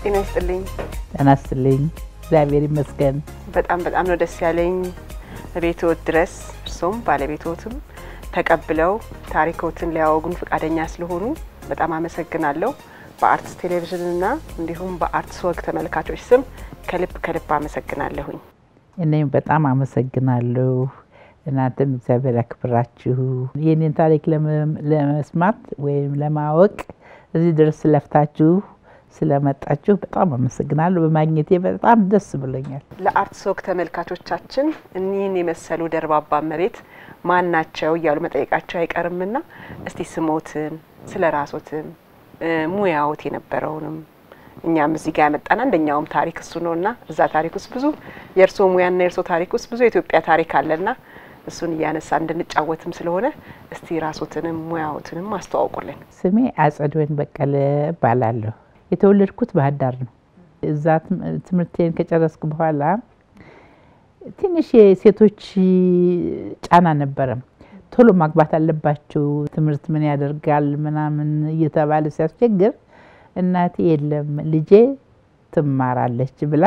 ጤና ይስጥልኝ። ጤና ይስጥልኝ። እግዚአብሔር ይመስገን። በጣም በጣም ነው ደስ ያለኝ ቤትዎት ድረስ እርሶም ባለቤትዎትም ተቀብለው ታሪኮትን ሊያወጉን ፈቃደኛ ስለሆኑ በጣም አመሰግናለሁ። በአርትስ ቴሌቪዥንና እንዲሁም በአርትስ ወግ ተመልካቾች ስም ከልብ ከልብ አመሰግናለሁኝ። እኔም በጣም አመሰግናለሁ። እናንተም እግዚአብሔር ያክብራችሁ። የኔን ታሪክ ለመስማት ወይም ለማወቅ እዚህ ድረስ ስለፍታችሁ ስለመጣችሁ በጣም አመሰግናለሁ። በማግኘቴ በጣም ደስ ብሎኛል። ለአርትስ ወግ ተመልካቾቻችን እኒህን የመሰሉ ደርባባ መሬት ማን ናቸው እያሉ መጠየቃቸው አይቀርምና እስቲ ስሞትን፣ ስለ ራሶትም ሙያዎት የነበረውንም እኛም እዚህ ጋር ያመጣን አንደኛውም ታሪክ እሱ ነውና እዛ ታሪክ ውስጥ ብዙ የእርስዎ ሙያና የእርስዎ ታሪክ ውስጥ ብዙ የኢትዮጵያ ታሪክ አለና እሱን እያነሳ እንድንጫወትም ስለሆነ እስቲ ራሶትንም ሙያዎትንም አስተዋውቁልን። ስሜ አጸድወይን በቀለ እባላለሁ። የተወለድኩት ባህር ዳር ነው። እዛ ትምህርቴን ከጨረስኩ በኋላ ትንሽ የሴቶች ጫና ነበረ። ቶሎ ማግባት አለባቸው፣ ትምህርት ምን ያደርጋል ምናምን እየተባለ ሲያስቸግር እናቴ የለም ልጄ ትማራለች ብላ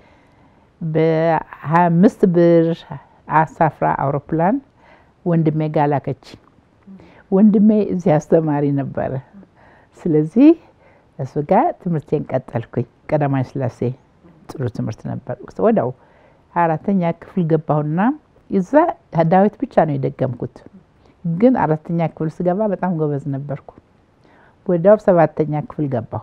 በሀያ አምስት ብር አሳፍራ አውሮፕላን ወንድሜ ጋር ላከች። ወንድሜ እዚህ አስተማሪ ነበረ። ስለዚህ እሱ ጋር ትምህርቴን ቀጠልኩኝ። ቀዳማዊ ሥላሴ ጥሩ ትምህርት ነበር። ወዲያው አራተኛ ክፍል ገባሁና እዛ ዳዊት ብቻ ነው የደገምኩት። ግን አራተኛ ክፍል ስገባ በጣም ጎበዝ ነበርኩ። ወዲያው ሰባተኛ ክፍል ገባሁ።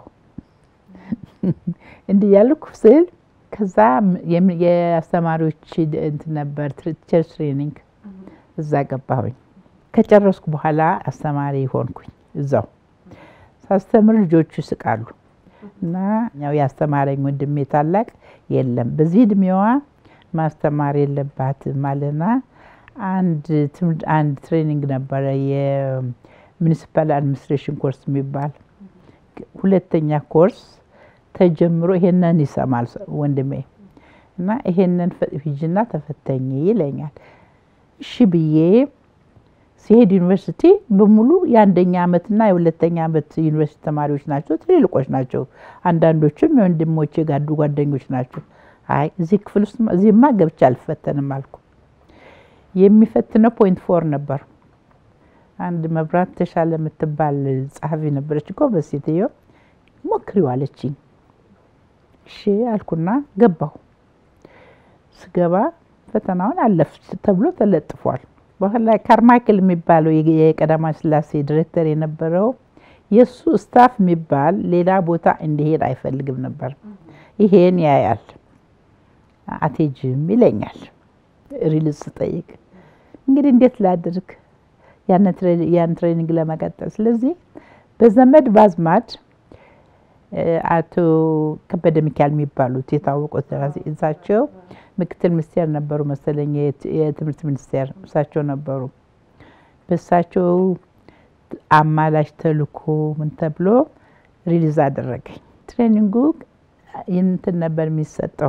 እንዲህ ያልኩ ስል ከዛ የአስተማሪዎች እንትን ነበር ቲቸር ትሬኒንግ እዛ ገባሁኝ። ከጨረስኩ በኋላ አስተማሪ ሆንኩኝ። እዛው ሳስተምር ልጆቹ ይስቃሉ እና ያው ያስተማረኝ ወንድሜ ታላቅ የለም በዚህ እድሜዋ ማስተማር የለባትም አለና አንድ አንድ ትሬኒንግ ነበረ የሚኒሲፓል አድሚኒስትሬሽን ኮርስ የሚባል ሁለተኛ ኮርስ ተጀምሮ ይሄንን ይሰማል ወንድሜ እና ይሄንን ሂጂና ተፈተኝ ይለኛል። እሺ ብዬ ሲሄድ ዩኒቨርሲቲ በሙሉ የአንደኛ ዓመትና የሁለተኛ ዓመት ዩኒቨርሲቲ ተማሪዎች ናቸው፣ ትልልቆች ናቸው። አንዳንዶቹም የወንድሞቼ ጋዱ ጓደኞች ናቸው። አይ እዚህ ክፍል ውስጥ እዚህማ ገብቼ አልፈተንም አልኩ። የሚፈትነው ፖይንት ፎር ነበር። አንድ መብራት ተሻለ የምትባል ጸሐፊ ነበረች እኮ በሴትዮ ሞክሪው አለችኝ። እሺ አልኩና ገባሁ። ስገባ ፈተናውን አለፍ ተብሎ ተለጥፏል። በኋላ ካርማይክል የሚባለው የቀዳማዊ ሥላሴ ዲሬክተር የነበረው የእሱ ስታፍ የሚባል ሌላ ቦታ እንዲሄድ አይፈልግም ነበር። ይሄን ያያል። አቴጅም ይለኛል። ሪልዝ ስጠይቅ እንግዲህ እንዴት ላድርግ ያን ትሬኒንግ ለመቀጠል። ስለዚህ በዘመድ ባዝማድ አቶ ከበደ ሚካኤል የሚባሉት የታወቁት ደራሲ እሳቸው ምክትል ሚኒስቴር ነበሩ መሰለኝ፣ የትምህርት ሚኒስቴር እሳቸው ነበሩ። በእሳቸው አማላጅ ተልኮ ምን ተብሎ ሪሊዝ አደረገኝ። ትሬኒንጉ እንትን ነበር የሚሰጠው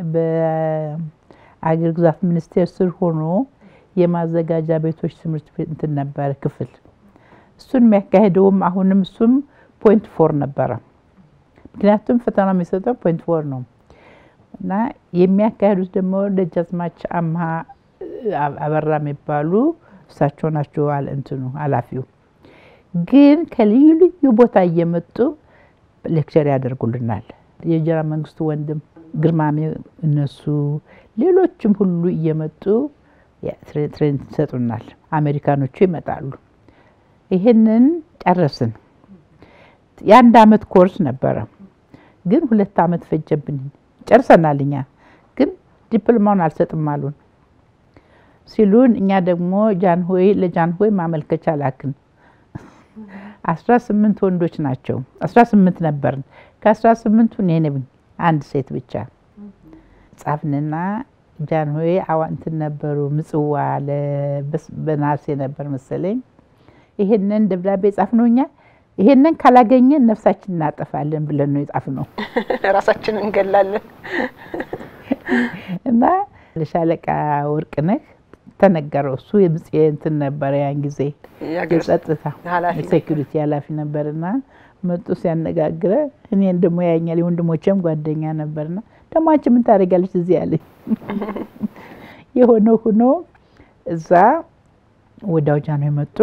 በአገር ግዛት ሚኒስቴር ስር ሆኖ የማዘጋጃ ቤቶች ትምህርት ቤት እንትን ነበረ ክፍል። እሱን የሚያካሄደውም አሁንም እሱም ፖይንት ፎር ነበረ። ምክንያቱም ፈተና የሚሰጠው ፖይንት ፎር ነው እና የሚያካሄዱት ደግሞ ደጃዝማች አምሃ አበራ የሚባሉ እሳቸው ናቸው እንትኑ ኃላፊው። ግን ከልዩ ልዩ ቦታ እየመጡ ሌክቸር ያደርጉልናል። የእንጀራ መንግስቱ ወንድም ግርማሜ፣ እነሱ ሌሎችም ሁሉ እየመጡ ትሬን ይሰጡናል። አሜሪካኖቹ ይመጣሉ። ይህንን ጨረስን። የአንድ አመት ኮርስ ነበረ፣ ግን ሁለት አመት ፈጀብን። ጨርሰናል። እኛ ግን ዲፕሎማውን አልሰጥም አሉን ሲሉን፣ እኛ ደግሞ ጃንሆይ ለጃንሆይ ማመልከቻ ላክን። አስራ ስምንት ወንዶች ናቸው። አስራ ስምንት ነበርን። ከአስራ ስምንቱ እኔ ነኝ አንድ ሴት ብቻ ጻፍንና ጃንሆይ አዋንትን ነበሩ ምጽዋ በነሐሴ ነበር መሰለኝ። ይሄንን ደብዳቤ ጻፍነው እኛ ይሄንን ካላገኘን ነፍሳችን እናጠፋለን ብለን ነው የጻፍነው። ራሳችን እንገላለን እና ለሻለቃ ወርቅነህ ተነገረው። እሱ የምጽ እንትን ነበረ ያን ጊዜ የአገር ውስጥ የጸጥታ ኃላፊ ሴኩሪቲ ኃላፊ ነበርና መጡ ሲያነጋግረ እኔን ደግሞ ያኛል የወንድሞቼም ጓደኛ ነበርና ደግሞ አንቺ ምን ታደርጊያለሽ እዚህ ያለኝ የሆነ ሆኖ እዛ ወዲያው ጃኖ የመጡ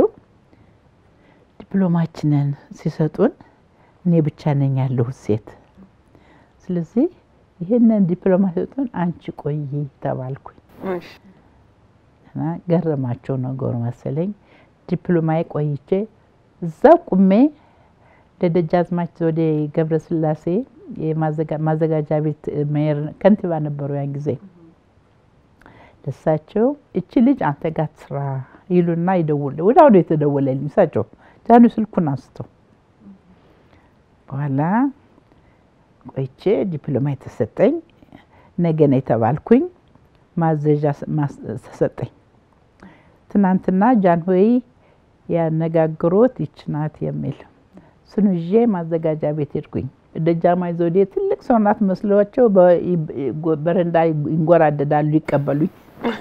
ዲፕሎማችንን ሲሰጡን እኔ ብቻ ነኝ ያለሁት ሴት። ስለዚህ ይህንን ዲፕሎማ ሲሰጡን አንቺ ቆይ ተባልኩኝ እሺ፣ እና ገረማቸው ነገሩ መሰለኝ። ዲፕሎማዬ ቆይቼ እዛ ቁሜ ለደጃዝማች ዘውዴ ገብረስላሴ የማዘጋ- ማዘጋጃ ቤት ሜየር ከንቲባ ነበሩ ያን ጊዜ። ለሳቸው እቺ ልጅ አንተ ጋር ትስራ ይሉና ይደውል ወደ አሁኑ የተደወለልኝ እሳቸው ጃኑ ስልኩን አንስተው በኋላ ቆይቼ ዲፕሎማ የተሰጠኝ ነገ ነው የተባልኩኝ። ማዘዣ ስ- ማስ- ተሰጠኝ። ትናንትና ጃንሆይ ያነጋግሮት ይች ናት የሚል እሱን ይዤ ማዘጋጃ ቤት ሄድኩኝ። ደጃዝማች ዘውዴ ትልቅ ሰው ናት መስሏቸው በ- በረንዳ ይንጎራደዳሉ ይቀበሉኝ።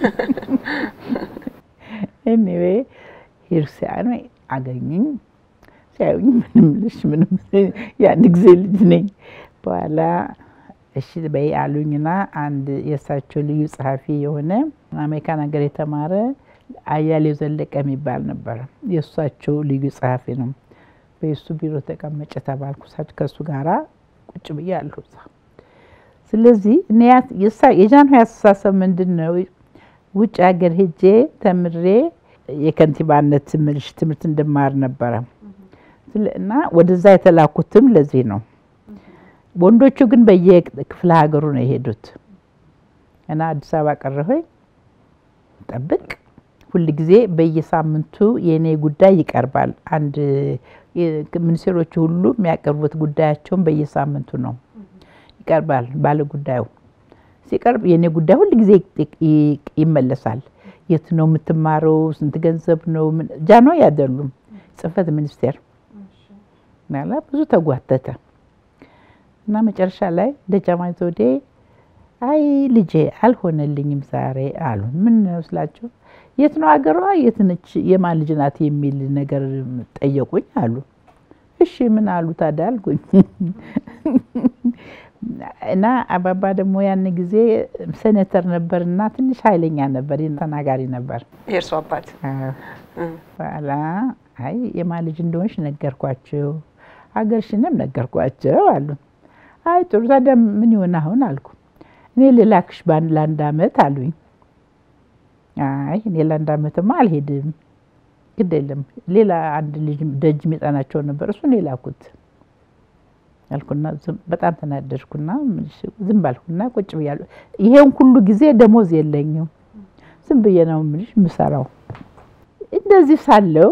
ኤኒዌ ሂር ሲያኑ አገኙኝ። ሲያዩኝ ምንም ልሽ ምንም ያን ጊዜ ልጅ ነኝ። በኋላ እሺ በይ አሉኝና አንድ የእሳቸው ልዩ ጸሐፊ የሆነ አሜሪካን ሀገር የተማረ አያሌው ዘለቀ የሚባል ነበረ። የእሳቸው ልዩ ጸሐፊ ነው። በሱ ቢሮ ተቀመጨ ተባልኩ። እሳቸው ከእሱ ጋራ ቁጭ ብዬ አለሁ እዛ። ስለዚህ እኔ ያ- የሳ- የጃንሆይ አስተሳሰብ ምንድን ነው? ውጭ ሀገር ሄጄ ተምሬ የከንቲባነት ትምህርት ትምህርት እንድማር ነበረ ስለ- እና ወደዛ የተላኩትም ለዚህ ነው። ወንዶቹ ግን በየክፍለ ሀገሩ ነው የሄዱት እና አዲስ አበባ ቀረሁኝ። ጠብቅ ሁል ጊዜ በየሳምንቱ የእኔ ጉዳይ ይቀርባል። አንድ የ- ሚኒስቴሮቹ ሁሉ የሚያቀርቡት ጉዳያቸውን በየሳምንቱ ነው ይቀርባል። ባለ ጉዳዩ ሲቀርብ የእኔ ጉዳይ ሁል ጊዜ ይ- ይ- ይመለሳል። የት ነው የምትማረው? ስንት ገንዘብ ነው? ምን- ጃንሆይ አይደሉም ጽህፈት ሚኒስቴር ናላ ብዙ ተጓተተ እና መጨረሻ ላይ ደጃዝማች ዘውዴ አይ ልጄ አልሆነልኝም ዛሬ አሉ። ምን ነው ስላቸው የት ነው አገሯ የት ነች የማን ልጅ ናት የሚል ነገር ጠየቁኝ አሉ። እሺ ምን አሉ ታዲያ አልኩኝ። እና አባባ ደግሞ ያን ጊዜ ሴኔተር ነበር እና ትንሽ ኃይለኛ ነበር፣ ተናጋሪ ነበር። የእርሱ አባት አዎ። እ፣ በኋላ አይ የማን ልጅ እንደሆንሽ ነገርኳቸው፣ ሀገርሽንም ነገርኳቸው አሉ። አይ ጥሩ ታዲያ ምን ይሆን አሁን አልኩ። እኔ ልላክሽ በአንድ ለአንድ አመት አሉኝ። አይ እኔ ለአንድ አመትማ አልሄድም፣ ግድ የለም ሌላ አንድ ልጅ ደጅ የሚጠናቸው ነበር፣ እሱን የላኩት አልኩና ዝም- በጣም ተናደድኩና ዝም ባልኩና ቁጭ ብያለሁ። ይሄን ሁሉ ጊዜ ደሞዝ የለኝም፣ ዝም ብዬ ነው የምልሽ የምሰራው። እንደዚህ ሳለው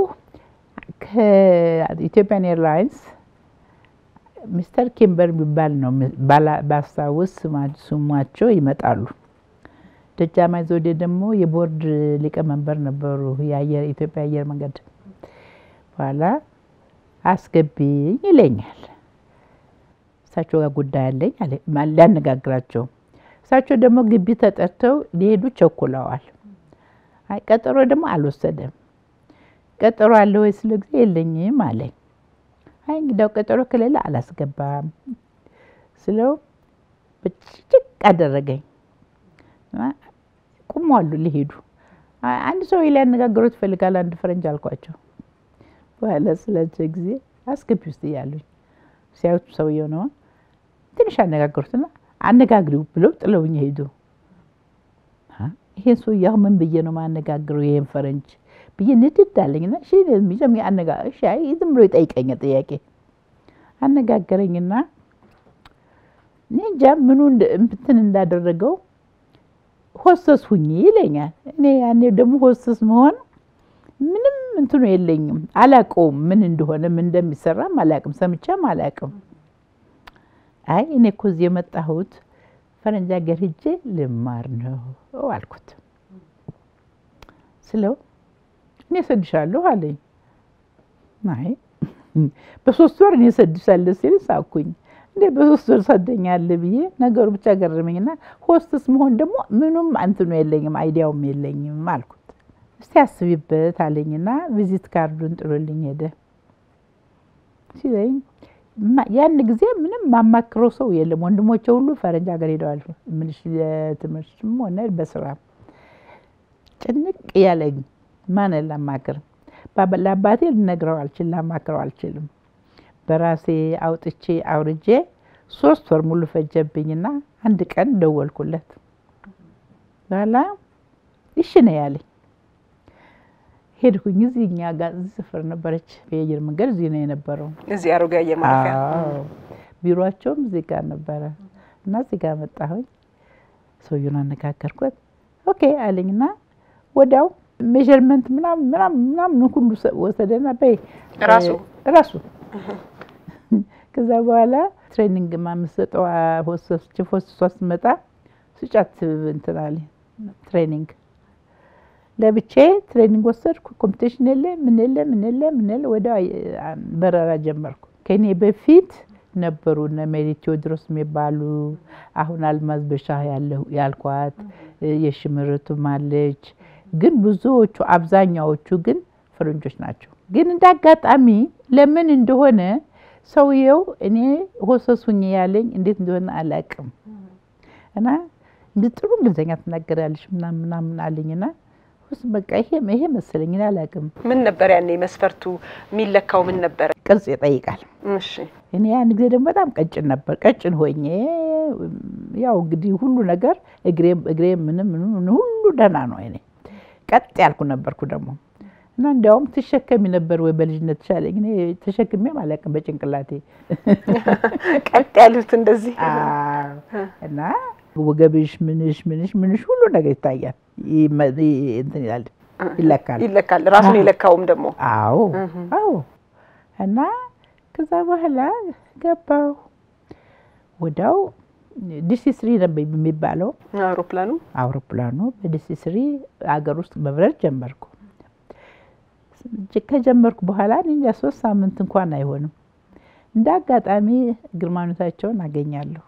ከኢትዮጵያን ኤርላይንስ ሚስተር ኪምበር የሚባል ነው ባላ- ባስታውስ ስማ- ስሟቸው ይመጣሉ። ደጃዝማች ዘውዴ ደግሞ የቦርድ ሊቀመንበር ነበሩ የአየር ኢትዮጵያ አየር መንገድ። በኋላ አስገቢኝ ይለኛል። እሳቸው ጋር ጉዳይ አለኝ አለ ማ- ሊያነጋግራቸው። እሳቸው ደግሞ ግቢ ተጠርተው ሊሄዱ ቸኩለዋል። አይ ቀጠሮ ደግሞ አልወሰደም። ቀጠሮ አለ ወይ ስለ ጊዜ የለኝም አለኝ። አይ እንግዲያው ቀጠሮ ከሌለ አላስገባም ስለው ብጭጭቅ አደረገኝ። እና ቁሟሉ ሊሄዱ አይ አንድ ሰው ሊያነጋግሩት ይፈልጋል አንድ ፈረንጅ አልኳቸው። በኋላ ስላቸው ጊዜ አስገቢ ውስጥ እያሉኝ ሲያዩት ሰውየው ነው ትንሽ አነጋገሩትና አነጋግሪው ብለው ጥለውኝ ሄዱ። አ፣ ይሄን ሰውዬ አሁን ምን ብዬ ነው ማነጋግረው ይሄን ፈረንጅ ብዬ ንድድ አለኝና እሺ ሚዘም አነጋ እሺ አይ ዝም ብሎ ይጠይቀኛል ጥያቄ አነጋገረኝና እኔ እንጃ ምኑ እንደ- እንትን እንዳደረገው ሆስተስ ሁኚ ይለኛል። እኔ ያኔ ደግሞ ሆስተስ መሆን ምንም እንትኑ የለኝም፣ አላቀውም ምን እንደሆነ ምን እንደሚሰራም አላቅም፣ ሰምቼም አላቅም። አይ እኔ እኮ እዚህ የመጣሁት ፈረንጅ ሀገር ሂጄ ልማር ነው አልኩት። ስለው እኔ እሰድሻለሁ አለኝ። አይ በሶስት ወር እኔ እሰድሻለሁ ሲል ሳኩኝ። እንዴ በሶስት ወር ሰደኛለህ ብዬ ነገሩ ብቻ ገረመኝና ሆስትስ መሆን ደግሞ ምኑም እንትኑ የለኝም አይዲያውም የለኝም አልኩት። እስቲ አስቢበት አለኝና ቪዚት ካርዱን ጥሎልኝ ሄደ ሲለኝ ያን ጊዜ ምንም ማማክረው ሰው የለም። ወንድሞቼ ሁሉ ፈረንጅ ሀገር ሄደዋል። ምንሽ የትምህርትም ሆነ በስራ ጭንቅ ያለኝ ማን ላማክር ለአባቴ ልነግረው አልችል ላማክረው አልችልም። በራሴ አውጥቼ አውርጄ ሶስት ወር ሙሉ ፈጀብኝና አንድ ቀን ደወልኩለት። በኋላ እሺ ነው ያለኝ። ሄድኩኝ። እዚህ እኛ ጋር እዚህ ሰፈር ነበረች የአየር መንገድ እዚህ ነው የነበረው። እዚህ አሮጌ አየር ማረፊያ ቢሮቸውም እዚህ ጋር ነበረ እና እዚህ ጋር መጣሁኝ። ሰውዬውን አነጋገርኩት። ኦኬ አለኝና ወዲያው ሜዥርመንት ምናምን ምናምን ምናምን ሁሉ ወሰደና በይ ራሱ ራሱ ከዛ በኋላ ትሬኒንግ ማምሰጠው ሆስቶሷ ስትመጣ ስጫት እንትን አለኝ ትሬኒንግ ለብቼ ትሬኒንግ ወሰድኩ። ኮምፒቴሽን የለ ምን የለ ምን የለ ምን የለ ወደ በረራ ጀመርኩ። ከኔ በፊት ነበሩ እነ ሜሪ ቴዎድሮስ የሚባሉ አሁን አልማዝ በሻህ ያልኳት የሽምርቱም አለች። ግን ብዙዎቹ አብዛኛዎቹ ግን ፈረንጆች ናቸው። ግን እንደ አጋጣሚ ለምን እንደሆነ ሰውየው እኔ ሆሰሱኝ ያለኝ እንዴት እንደሆነ አላውቅም እና ጥሩ እንግሊዝኛ ትናገራለች ምናምን ምናምን አለኝና በቃ ይሄ ይሄ መሰለኝ እኔ አላውቅም። ምን ነበር ያኔ መስፈርቱ የሚለካው ምን ነበረ? ቅርጽ ይጠይቃል። እሺ እኔ ያን ጊዜ ደግሞ በጣም ቀጭን ነበር። ቀጭን ሆኜ ያው እንግዲህ ሁሉ ነገር እግሬም እግሬም ምንም ምንም ሁሉ ደህና ነው። እኔ ቀጥ ያልኩ ነበርኩ ደግሞ እና እንዲያውም ትሸከሚ ነበር ወይ በልጅነት ቻለኝ። እኔ ተሸክሜም አላውቅም በጭንቅላቴ ቀጥ ያሉት እንደዚህ እና ወገብሽ ምንሽ ምንሽ ምንሽ ሁሉ ነገር ይታያል። እንትን ይላል ይለካል ይለካል። ራሱን የለካውም ደግሞ አዎ አዎ። እና ከዛ በኋላ ገባሁ ወዲያው ዲሲ ስሪ ነበር የሚባለው አውሮፕላኑ አውሮፕላኑ በዲሲ ስሪ አገር ውስጥ መብረር ጀመርኩ። ከጀመርኩ በኋላ እንጃ ሶስት ሳምንት እንኳን አይሆንም እንደ አጋጣሚ ግርማኖታቸውን አገኛለሁ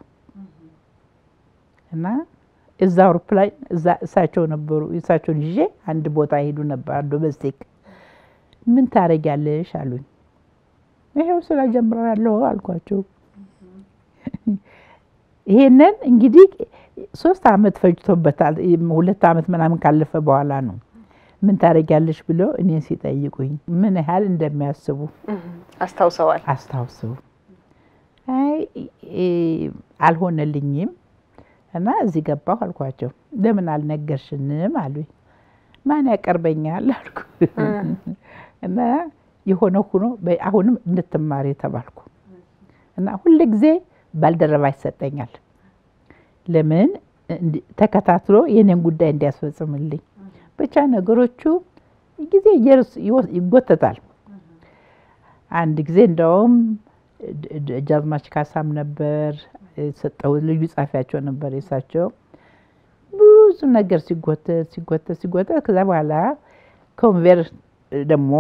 እና እዛ አውሮፕላን እዛ እሳቸው ነበሩ። እሳቸውን ይዤ አንድ ቦታ ሄዱ ነበር ዶሜስቲክ። ምን ታደርጊያለሽ አሉኝ። ይሄው ስራ ጀምራለሁ አልኳቸው። ይሄንን እንግዲህ ሶስት አመት ፈጅቶበታል። ሁለት አመት ምናምን ካለፈ በኋላ ነው ምን ታደርጊያለሽ ብሎ እኔን ሲጠይቁኝ ምን ያህል እንደሚያስቡ አስታውሰዋል። አስታውሰው አይ አልሆነልኝም እና እዚህ ገባሁ አልኳቸው። ለምን አልነገርሽንም አሉኝ። ማን ያቀርበኛል አልኩ እና የሆነ ሆኖ አሁንም እንድትማሪ ተባልኩ እና ሁል ጊዜ ባልደረባ ይሰጠኛል። ለምን ተከታትሎ የኔን ጉዳይ እንዲያስፈጽምልኝ ብቻ ነገሮቹ ጊዜ ይጎተታል። አንድ ጊዜ እንደውም ጃዝማች ካሳም ነበር የሰጠው ልዩ ጻፊያቸው ነበር የሳቸው ብዙ ነገር ሲጎተት ሲጎተት ሲጎተት ከዛ በኋላ ኮንቬር ደግሞ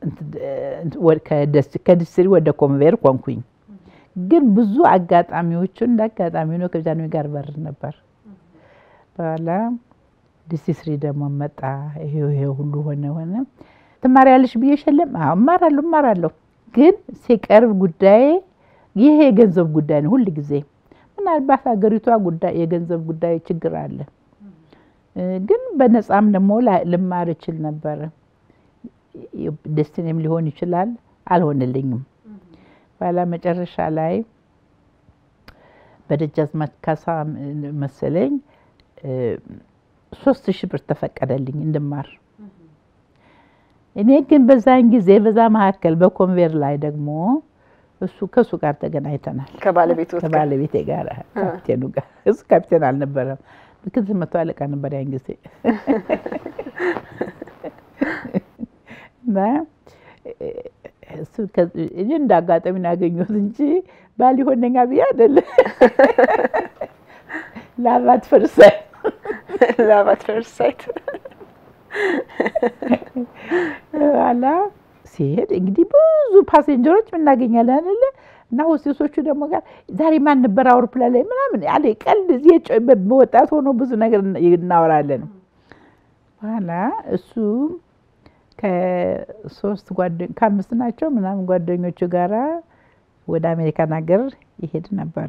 ከዲስትሪ ወደ ኮንቬር ኮንኩኝ። ግን ብዙ አጋጣሚዎቹን እንደ አጋጣሚ ነው ከጃንሆይ ጋር በር ነበር። በኋላ ዲስትሪ ደግሞ መጣ። ይሄው ይሄ ሁሉ ሆነ ሆነ። ትማሪያለሽ ብዬሽ የለም? አዎ እማራለሁ እማራለሁ። ግን ሲቀርብ ጉዳይ ይሄ የገንዘብ ጉዳይ ነው ሁል ጊዜ ምናልባት ሀገሪቷ ጉዳይ የገንዘብ ጉዳይ ችግር አለ። ግን በነፃም ደግሞ ልማር እችል ነበረ። ደስትኔም ሊሆን ይችላል። አልሆንልኝም። በኋላ መጨረሻ ላይ በደጃዝማች ካሳ መሰለኝ ሶስት ሺህ ብር ተፈቀደልኝ እንድማር። እኔ ግን በዛን ጊዜ በዛ መካከል በኮንቬር ላይ ደግሞ እሱ ከእሱ ጋር ተገናኝተናል። ከባለቤቱ ከባለቤቴ ጋር ካፕቴኑ ጋር እሱ ካፕቴን አልነበረም፣ ምክትል መቶ አለቃ ነበር ያን ጊዜ እና እኔ እንደ አጋጣሚ ነው ያገኘሁት እንጂ ባል ይሆነኛ ብዬ አይደለም። ላባት ፈርሳይ ላባት ፈርሳይት ኋላ ሲሄድ እንግዲህ ብዙ ፓሴንጀሮች እናገኛለን አይደለ እና ሆስቴሶቹ ደግሞ ጋር ዛሬ ማን ነበር አውሮፕላን ላይ ምናምን ያለ ቀልድ በወጣት ሆኖ ብዙ ነገር እናወራለን። በኋላ እሱ ከሶስት ከአምስት ናቸው ምናምን ጓደኞቹ ጋራ ወደ አሜሪካን ሀገር ይሄድ ነበረ።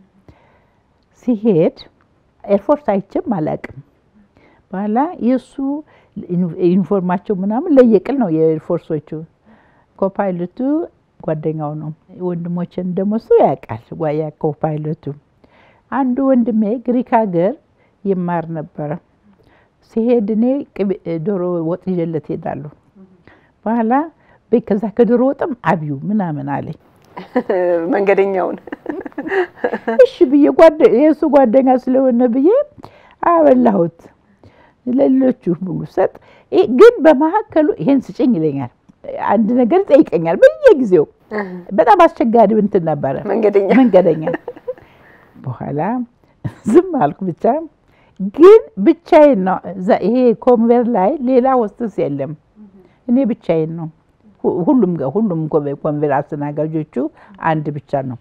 ሲሄድ ኤርፎርስ አይቼም አላውቅም። በኋላ የእሱ ዩኒፎርማቸው ምናምን ለየቅል ነው የኤርፎርሶቹ። ኮፓይለቱ ጓደኛው ነው። ወንድሞችን ደግሞ እሱ ያውቃል ጓያ ኮፓይለቱ። አንዱ ወንድሜ ግሪክ ሀገር ይማር ነበረ። ሲሄድ እኔ ዶሮ ወጥ ይዤለት ሄዳለሁ። በኋላ ከዛ ከዶሮ ወጥም አብዩ ምናምን አለኝ። መንገደኛውን እሺ ብዬ የእሱ ጓደኛ ስለሆነ ብዬ አበላሁት። ለሌሎቹ ሙሉ ሰጥ። ግን በመካከሉ ይሄን ስጭኝ ይለኛል። አንድ ነገር ይጠይቀኛል በየጊዜው። በጣም አስቸጋሪ እንትን ነበረ መንገደኛ መንገደኛ። በኋላ ዝም አልኩ ብቻ። ግን ብቻዬን ነው። ይሄ ኮንቬር ላይ ሌላ ሆስተስ የለም። እኔ ብቻዬን ነው። ሁሉም ሁሉም ኮንቬር አስተናጋጆቹ አንድ ብቻ ነው።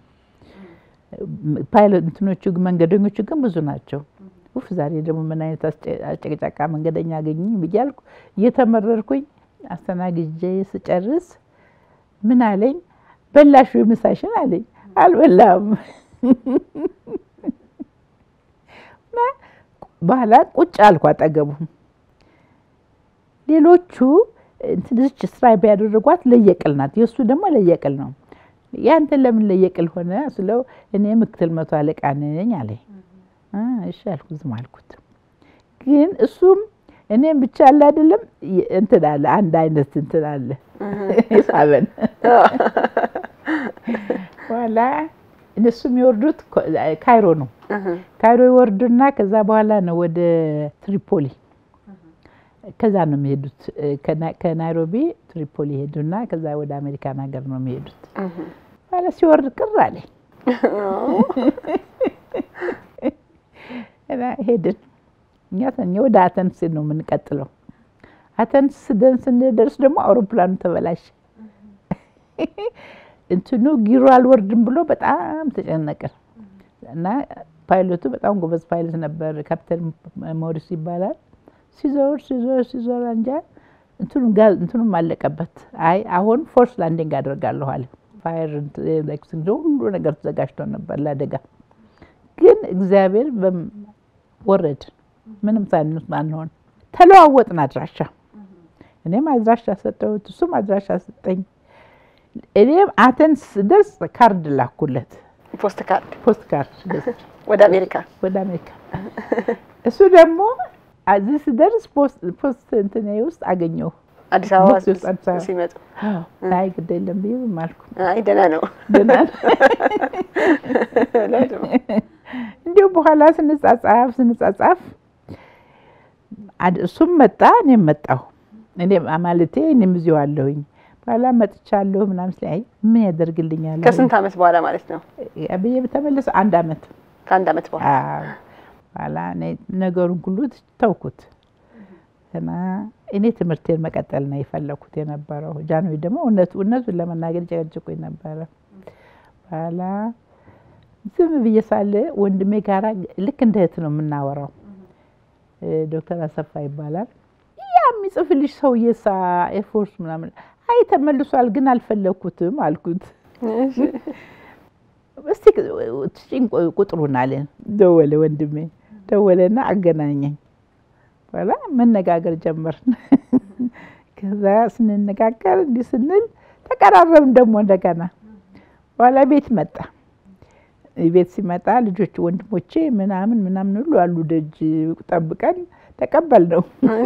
ፓይለት እንትኖቹ መንገደኞቹ ግን ብዙ ናቸው። ኡፍ ዛሬ ደግሞ ምን አይነት አጨቅጫቃ መንገደኛ አገኘኝ ብያልኩ እየተመረርኩኝ አስተናግጄ ስጨርስ ምን አለኝ፣ በላሹ ምሳሽን አለኝ። አልበላም። በኋላ ቁጭ አልኩ አጠገቡ። ሌሎቹ ትንሽ ስራ ቢያደርጓት ለየቅል ናት፣ የእሱ ደግሞ ለየቅል ነው። ያንተ ለምን ለየቅል ሆነ ስለው እኔ ምክትል መቶ አለቃ ነኝ አለኝ። እሺ አልኩ፣ ዝም አልኩት። ግን እሱም እኔም ብቻ አለ አይደለም እንትን አለ አንድ አይነት እንትን አለ ሳበን። በኋላ እነሱ የሚወርዱት ካይሮ ነው። ካይሮ ይወርዱና ከዛ በኋላ ነው ወደ ትሪፖሊ ከዛ ነው የሚሄዱት። ከናይሮቢ ትሪፖሊ ሄዱና ከዛ ወደ አሜሪካን ሀገር ነው የሚሄዱት። በኋላ ሲወርድ ቅር አለኝ። ሄድን እኛ ተኛ ወደ አተንስ ነው የምንቀጥለው። አተንስ ደን ስንደርስ ደግሞ አውሮፕላኑ ተበላሸ። እንትኑ ጊሮ አልወርድም ብሎ በጣም ተጨነቅን እና ፓይለቱ በጣም ጎበዝ ፓይለት ነበር፣ ካፕቴን ሞሪስ ይባላል። ሲዞር ሲዞር ሲዞር እንጃ እንትኑም አለቀበት። አይ አሁን ፎርስ ላንዲንግ አደርጋለሁ አለ። ፋየር ሁሉ ነገር ተዘጋጅቶ ነበር ለአደጋ። ግን እግዚአብሔር ወረድ ምንም ሳንስ ማንሆን ተለዋወጥን አድራሻ። እኔም አድራሻ ሰጠሁት፣ እሱም አድራሻ ሰጠኝ። እኔም አተንስ ደርስ ካርድ ላኩለት፣ ፖስት ካርድ ፖስት ካርድ ወደ አሜሪካ ወደ አሜሪካ። እሱ ደግሞ እዚህ ስደርስ ፖስት እንትኔ ውስጥ አገኘሁ። አዲስ አበባ ሲመጡ አይ ግድ የለም ብዬ ዝም አልኩ። አይ ደህና ነው ደህና እንዲሁ በኋላ ስንጻጻፍ ስንጻጻፍ እሱም መጣ፣ እኔም መጣሁ። እኔ ማለቴ እኔም እዚሁ አለሁኝ። በኋላ መጥቻለሁ ምናምን ስለ ምን ያደርግልኛል ከስንት ዓመት በኋላ ማለት ነው? ብዬ ተመለሰ። አንድ ዓመት ከአንድ ዓመት በኋላ በኋላ እኔ ነገሩን ሁሉ ተውኩት እና እኔ ትምህርቴን መቀጠል ነው የፈለኩት የነበረው። ጃንሆይ ደግሞ እውነቱን ለመናገር ጨቀጭቆኝ ነበረ። በኋላ ዝም ብዬ ሳለ ወንድሜ ጋራ ልክ እንደ እህት ነው የምናወራው። ዶክተር አሰፋ ይባላል። ያ የሚጽፍልሽ ሰውዬ ሳ ኤርፎርስ ምናምን አይ ተመልሷል፣ ግን አልፈለግኩትም አልኩት። እስቲ ስጪኝ ቁጥሩን አለን። ደወለ ወንድሜ ደወለና አገናኘኝ። በኋላ መነጋገር ጀመርን። ከዛ ስንነጋገር እንዲህ ስንል ተቀራረብን ደግሞ እንደገና። በኋላ ቤት መጣ። ቤት ሲመጣ ልጆች ወንድሞቼ ምናምን ምናምን ሁሉ አሉ ደጅ ጠብቀን ተቀበል ነው።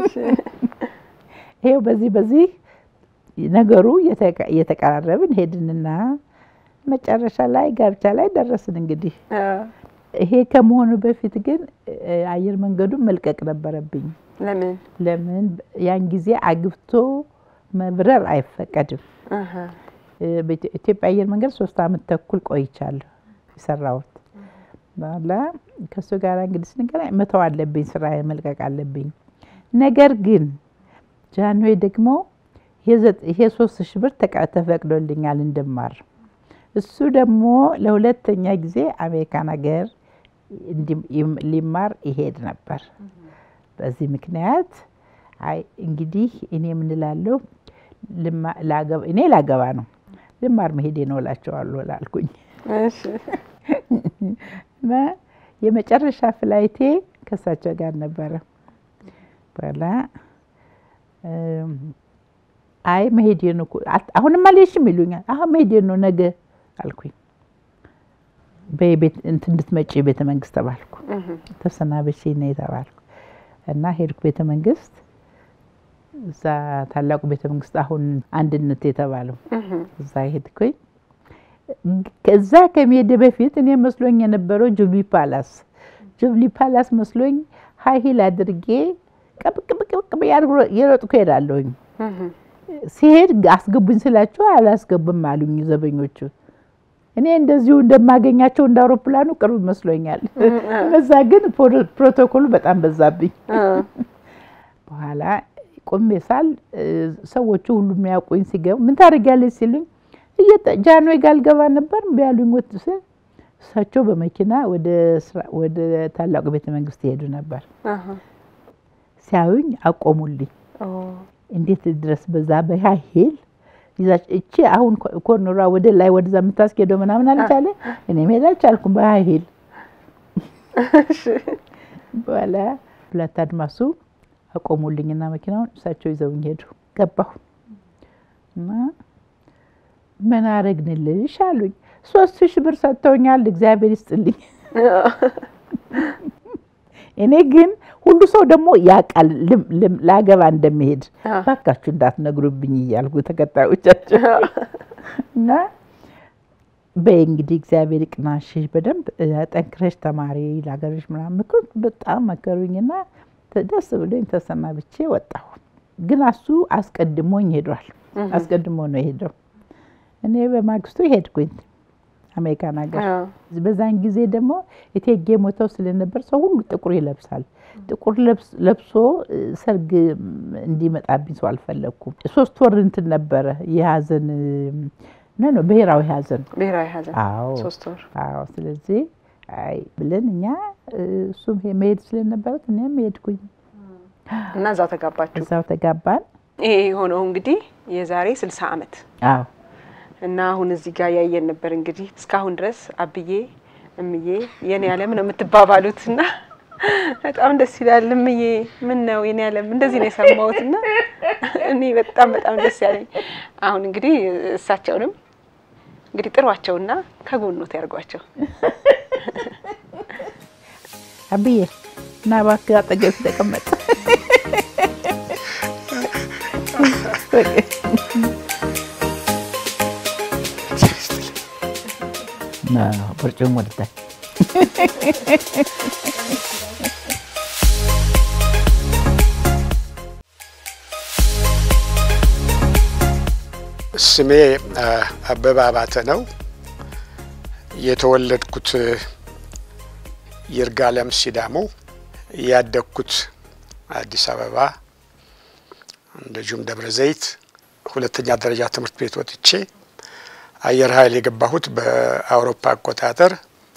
ይሄው በዚህ በዚህ ነገሩ እየተቀራረብን ሄድንና መጨረሻ ላይ ጋብቻ ላይ ደረስን። እንግዲህ ይሄ ከመሆኑ በፊት ግን አየር መንገዱን መልቀቅ ነበረብኝ። ለምን ለምን ያን ጊዜ አግብቶ መብረር አይፈቀድም። በኢትዮጵያ አየር መንገድ ሶስት አመት ተኩል ቆይቻለሁ የሰራሁት። በኋላ ከእሱ ጋር እንግዲህ ስንገናኝ መተው አለብኝ፣ ስራ መልቀቅ አለብኝ። ነገር ግን ጃንሆይ ደግሞ ይሄ ሶስት ሺህ ብር ተፈቅዶልኛል እንድማር እሱ ደግሞ ለሁለተኛ ጊዜ አሜሪካን ሀገር ሊማር ይሄድ ነበር። በዚህ ምክንያት አይ እንግዲህ እኔ የምንላለሁ እኔ ላገባ ነው ልማር መሄዴ ነው እላቸዋለሁ ላልኩኝ እና የመጨረሻ ፍላይቴ ከእሳቸው ጋር ነበረ። በኋላ አይ መሄዴ ነው አሁንም አልሄድሽም ይሉኛል። አሁን መሄዴ ነው ነገ አልኩኝ። በቤት እንትን እንድትመጪ ቤተ መንግስት ተባልኩ። ተሰናበቼ ነው የተባልኩ እና ሄድኩ ቤተ መንግስት። እዛ ታላቁ ቤተ መንግስት አሁን አንድነት የተባለው እዛ ሄድኩኝ። ከዛ ከመሄድ በፊት እኔ መስሎኝ የነበረው ጁብሊ ፓላስ ጁብሊ ፓላስ መስሎኝ ሀይ ሂል አድርጌ ቀብቅብቅብቅ የሮጥኩ ሄዳለሁኝ። ሲሄድ አስገቡኝ ስላቸው አላስገቡም አሉኝ ዘበኞቹ። እኔ እንደዚሁ እንደማገኛቸው እንደ አውሮፕላኑ ቅርብ መስሎኛል። እነዛ ግን ፕሮቶኮሉ በጣም በዛብኝ። በኋላ ቆሜ ሳል ሰዎቹ ሁሉ የሚያውቁኝ ሲገቡ ምን ታደርጊያለሽ ሲሉኝ ጃንዌ ጋር ልገባ ነበር ቢያሉኝ ወት እሳቸው በመኪና ወደ ታላቁ ቤተ መንግስት ይሄዱ ነበር። ሲያዩኝ አቆሙልኝ። እንዴት ድረስ በዛ በሃይል እቺ አሁን ኮርነሯ ወደ ላይ ወደዛ የምታስኬደው ምናምን አልቻለ። እኔ መሄድ አልቻልኩም በሃይል በኋላ ሁለት አድማሱ አቆሙልኝና መኪናውን እሳቸው ይዘውኝ ሄዱ። ገባሁ እና ምን አረግንልሽ አሉኝ። ሶስት ሺህ ብር ሰጥተውኛል፣ እግዚአብሔር ይስጥልኝ። እኔ ግን ሁሉ ሰው ደግሞ ያውቃል ላገባ እንደሚሄድ ባካችሁ እንዳትነግሩብኝ እያልኩ ተከታዮቻቸው እና በይ እንግዲህ እግዚአብሔር ይቅናሽ፣ በደንብ ጠንክረሽ ተማሪ ለሀገርሽ ምናምን ምክር በጣም መከሩኝና ደስ ብሎኝ ተሰናብቼ ወጣሁ። ግን እሱ አስቀድሞኝ ሄዷል። አስቀድሞ ነው የሄደው። እኔ በማግስቱ ሄድኩኝ አሜሪካን ሀገር። በዛን ጊዜ ደግሞ እቴጌ ሞተው ስለነበር ሰው ሁሉ ጥቁር ይለብሳል። ጥቁር ለብሶ ሰርግ እንዲመጣብኝ ሰው አልፈለግኩም። ሶስት ወር እንትን ነበረ የሀዘን ነ ነው ብሔራዊ ሀዘን ብሔራዊ ሀዘን አዎ ሶስት ወር አዎ። ስለዚህ አይ ብለን እኛ እሱም መሄድ ስለነበረት እኔም ሄድኩኝ እና እዛው ተጋባችሁ። እዛው ተጋባን። ይሄ የሆነው እንግዲህ የዛሬ ስልሳ ዓመት አዎ እና አሁን እዚህ ጋር ያየን ነበር እንግዲህ እስካሁን ድረስ አብዬ እምዬ የኔ ዓለም ነው የምትባባሉት እና በጣም ደስ ይላል። እምዬ ምን ነው የኔ ዓለም እንደዚህ ነው የሰማሁት እና እኔ በጣም በጣም ደስ ያለኝ አሁን እንግዲህ እሳቸውንም እንግዲህ ጥሯቸውና ከጎኖት ያርጓቸው። አብዬ እና እባክህ አጠገብ ተቀመጥ። በርጩም ወደታች ስሜ አበበ አባተ ነው። የተወለድኩት ይርጋለም ሲዳሞ፣ ያደግኩት አዲስ አበባ እንደዚሁም ደብረ ዘይት። ሁለተኛ ደረጃ ትምህርት ቤት ወጥቼ አየር ኃይል የገባሁት በአውሮፓ አቆጣጠር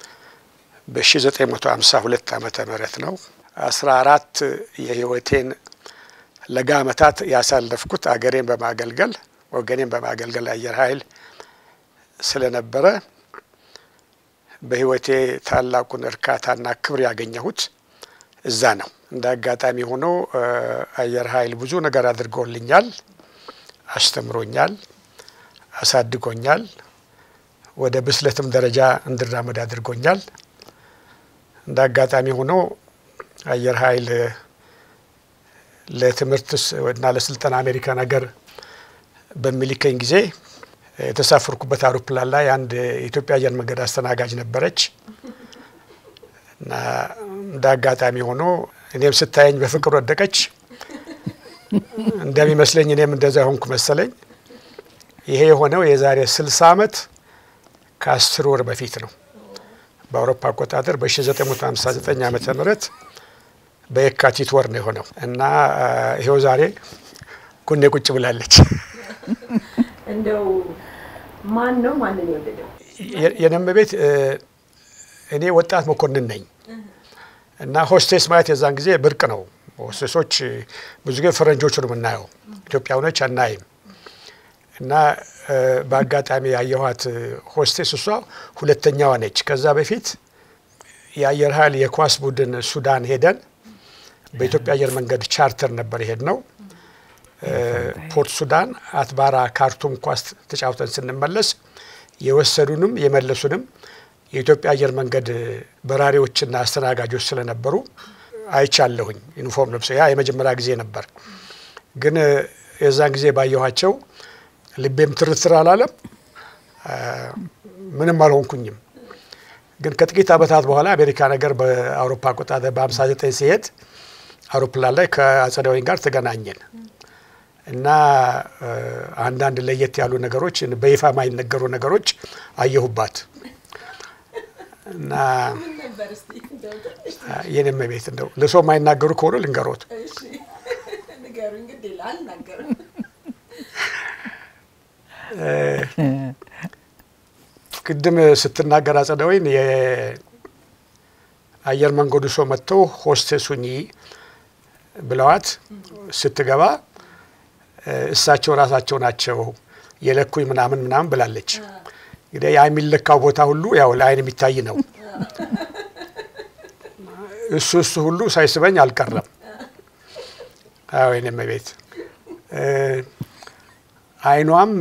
በ1952 ዓመተ ምህረት ነው። አስራ አራት የህይወቴን ለጋ ዓመታት ያሳለፍኩት አገሬን በማገልገል ወገኔን በማገልገል አየር ኃይል ስለነበረ በህይወቴ ታላቁን እርካታና ክብር ያገኘሁት እዛ ነው። እንደ አጋጣሚ ሆኖ አየር ኃይል ብዙ ነገር አድርጎልኛል፣ አስተምሮኛል፣ አሳድጎኛል። ወደ ብስለትም ደረጃ እንድራመድ አድርጎኛል። እንደ አጋጣሚ ሆኖ አየር ኃይል ለትምህርት እና ለስልጠና አሜሪካን ሀገር በሚልከኝ ጊዜ የተሳፈርኩበት አውሮፕላን ላይ አንድ የኢትዮጵያ አየር መንገድ አስተናጋጅ ነበረች እና እንደ አጋጣሚ ሆኖ እኔም ስታየኝ በፍቅር ወደቀች። እንደሚመስለኝ እኔም እንደዛ ሆንኩ መሰለኝ። ይሄ የሆነው የዛሬ ስልሳ ዓመት ከአስር ወር በፊት ነው። በአውሮፓ አቆጣጠር በ1959 ዓመተ ምህረት በየካቲት ወር ነው የሆነው እና ይሄው ዛሬ ጎኔ ቁጭ ብላለች። እንደው ማን ነው ማንን የወደደው? የነም ቤት እኔ ወጣት መኮንን ነኝ እና ሆስቴስ ማለት የዛን ጊዜ ብርቅ ነው። ሆስቴሶች ብዙ ጊዜ ፈረንጆቹ ነው የምናየው፣ ኢትዮጵያውያኖች አናይም። እና በአጋጣሚ ያየኋት ሆስቴስ እሷ ሁለተኛዋ ነች። ከዛ በፊት የአየር ኃይል የኳስ ቡድን ሱዳን ሄደን በኢትዮጵያ አየር መንገድ ቻርተር ነበር የሄድ ነው። ፖርት ሱዳን፣ አትባራ፣ ካርቱም ኳስ ተጫውተን ስንመለስ የወሰዱንም የመለሱንም የኢትዮጵያ አየር መንገድ በራሪዎችና አስተናጋጆች ስለነበሩ አይቻለሁኝ። ዩኒፎርም ለብሰው ያ የመጀመሪያ ጊዜ ነበር። ግን የዛን ጊዜ ባየኋቸው ልቤም ትርትር አላለም፣ ምንም አልሆንኩኝም። ግን ከጥቂት ዓመታት በኋላ አሜሪካ ነገር በአውሮፓ አቆጣጠር በ59 ሲሄድ አውሮፕላን ላይ ከአጸዳወይን ጋር ተገናኘን እና አንዳንድ ለየት ያሉ ነገሮች በይፋ የማይነገሩ ነገሮች አየሁባት እና የኔም ቤት እንደው ለሰው የማይናገሩ ከሆነ ልንገሮት ቅድም ስትናገር አጸዳወይን የአየር መንገዱ ሰው መጥተው ሆስቴስ ሁኚ ብለዋት ስትገባ እሳቸው ራሳቸው ናቸው የለኩኝ ምናምን ምናምን ብላለች። እንግዲህ ያ የሚለካው ቦታ ሁሉ ያው ለአይን የሚታይ ነው። እሱ እሱ ሁሉ ሳይስበኝ አልቀረም። አዎ የኔም ቤት አይኗም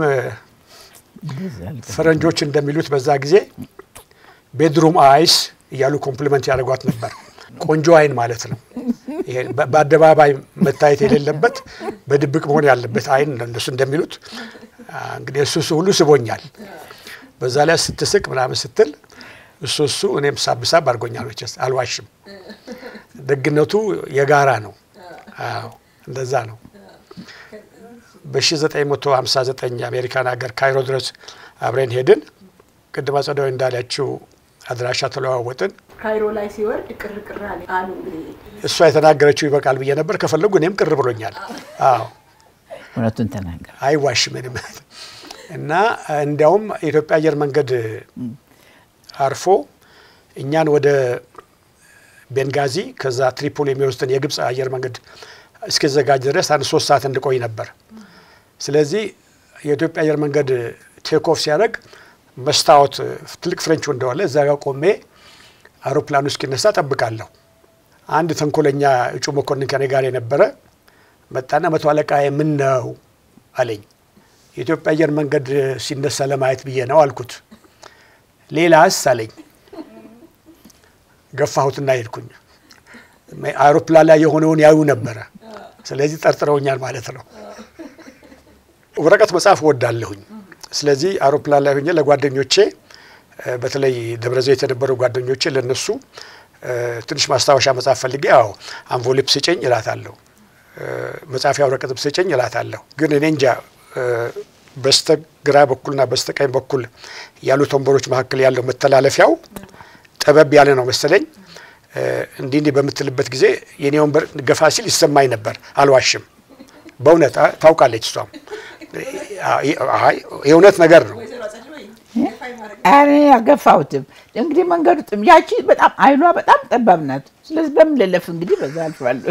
ፈረንጆች እንደሚሉት በዛ ጊዜ ቤድሩም አይስ እያሉ ኮምፕሊመንት ያደርጓት ነበር። ቆንጆ አይን ማለት ነው። ይሄ በአደባባይ መታየት የሌለበት በድብቅ መሆን ያለበት አይን እንደሱ እንደሚሉት እንግዲህ እሱ እሱ ሁሉ ስቦኛል። በዛ ላይ ስትስቅ ምናምን ስትል እሱ እሱ እኔም ሳብሳብ አድርጎኛል። መቼስ አልዋሽም። ደግነቱ የጋራ ነው። አዎ እንደዛ ነው። በ1959 አሜሪካን ሀገር ካይሮ ድረስ አብረን ሄድን። ቅድም አጸዳዊ እንዳላችው አድራሻ ተለዋወጥን። ካይሮ ላይ ሲወርድ ቅር ቅር አሉ። እንግዲህ እሷ የተናገረችው ይበቃል ብዬ ነበር። ከፈለጉ እኔም ቅር ብሎኛል። አዎ እውነቱን ተናገር። አይዋሽም ምንም እና እንዲያውም የኢትዮጵያ አየር መንገድ አርፎ እኛን ወደ ቤንጋዚ ከዛ ትሪፖሊ የሚወስድን የግብፅ አየር መንገድ እስኪዘጋጅ ድረስ አንድ ሶስት ሰዓት እንድቆይ ነበር። ስለዚህ የኢትዮጵያ አየር መንገድ ቴክኦፍ ሲያደርግ መስታወት ትልቅ ፍሬንች እንደዋለ እዛ ጋር ቆሜ አውሮፕላኑ እስኪነሳ ጠብቃለሁ። አንድ ተንኮለኛ እጩ መኮንን ከኔ ጋር የነበረ መጣና መቶ አለቃ ምን ነው አለኝ። የኢትዮጵያ አየር መንገድ ሲነሳ ለማየት ብዬ ነው አልኩት። ሌላስ አለኝ። ገፋሁትና ሄድኩኝ። አውሮፕላን ላይ የሆነውን ያዩ ነበረ። ስለዚህ ጠርጥረውኛል ማለት ነው። ወረቀት መጻፍ እወዳለሁኝ። ስለዚህ አውሮፕላን ላይ ሆኜ ለጓደኞቼ በተለይ ደብረ ዘይት የነበሩ ጓደኞቼ ለነሱ ትንሽ ማስታወሻ መጻፍ ፈልጌ ያው አንቮሊፕ ስጭኝ እላታለሁ፣ መጻፊያ ወረቀትም ስጭኝ እላታለሁ። ግን እኔ እንጃ በስተግራ በኩልና በስተቀኝ በኩል ያሉት ወንበሮች መካከል ያለው መተላለፊያው ጠበብ ያለ ነው መሰለኝ። እንዲህ እንዲህ በምትልበት ጊዜ የኔ ወንበር ገፋ ሲል ይሰማኝ ነበር። አልዋሽም፣ በእውነት ታውቃለች እሷም። የእውነት ነገር ነው። ኧረ አገፋሁትም። እንግዲህ መንገዱ ጥም ያቺ በጣም አይሏ በጣም ጠባብ ናት። ስለዚህ በምን ልለፍ እንግዲህ በዛ አልፋለሁ።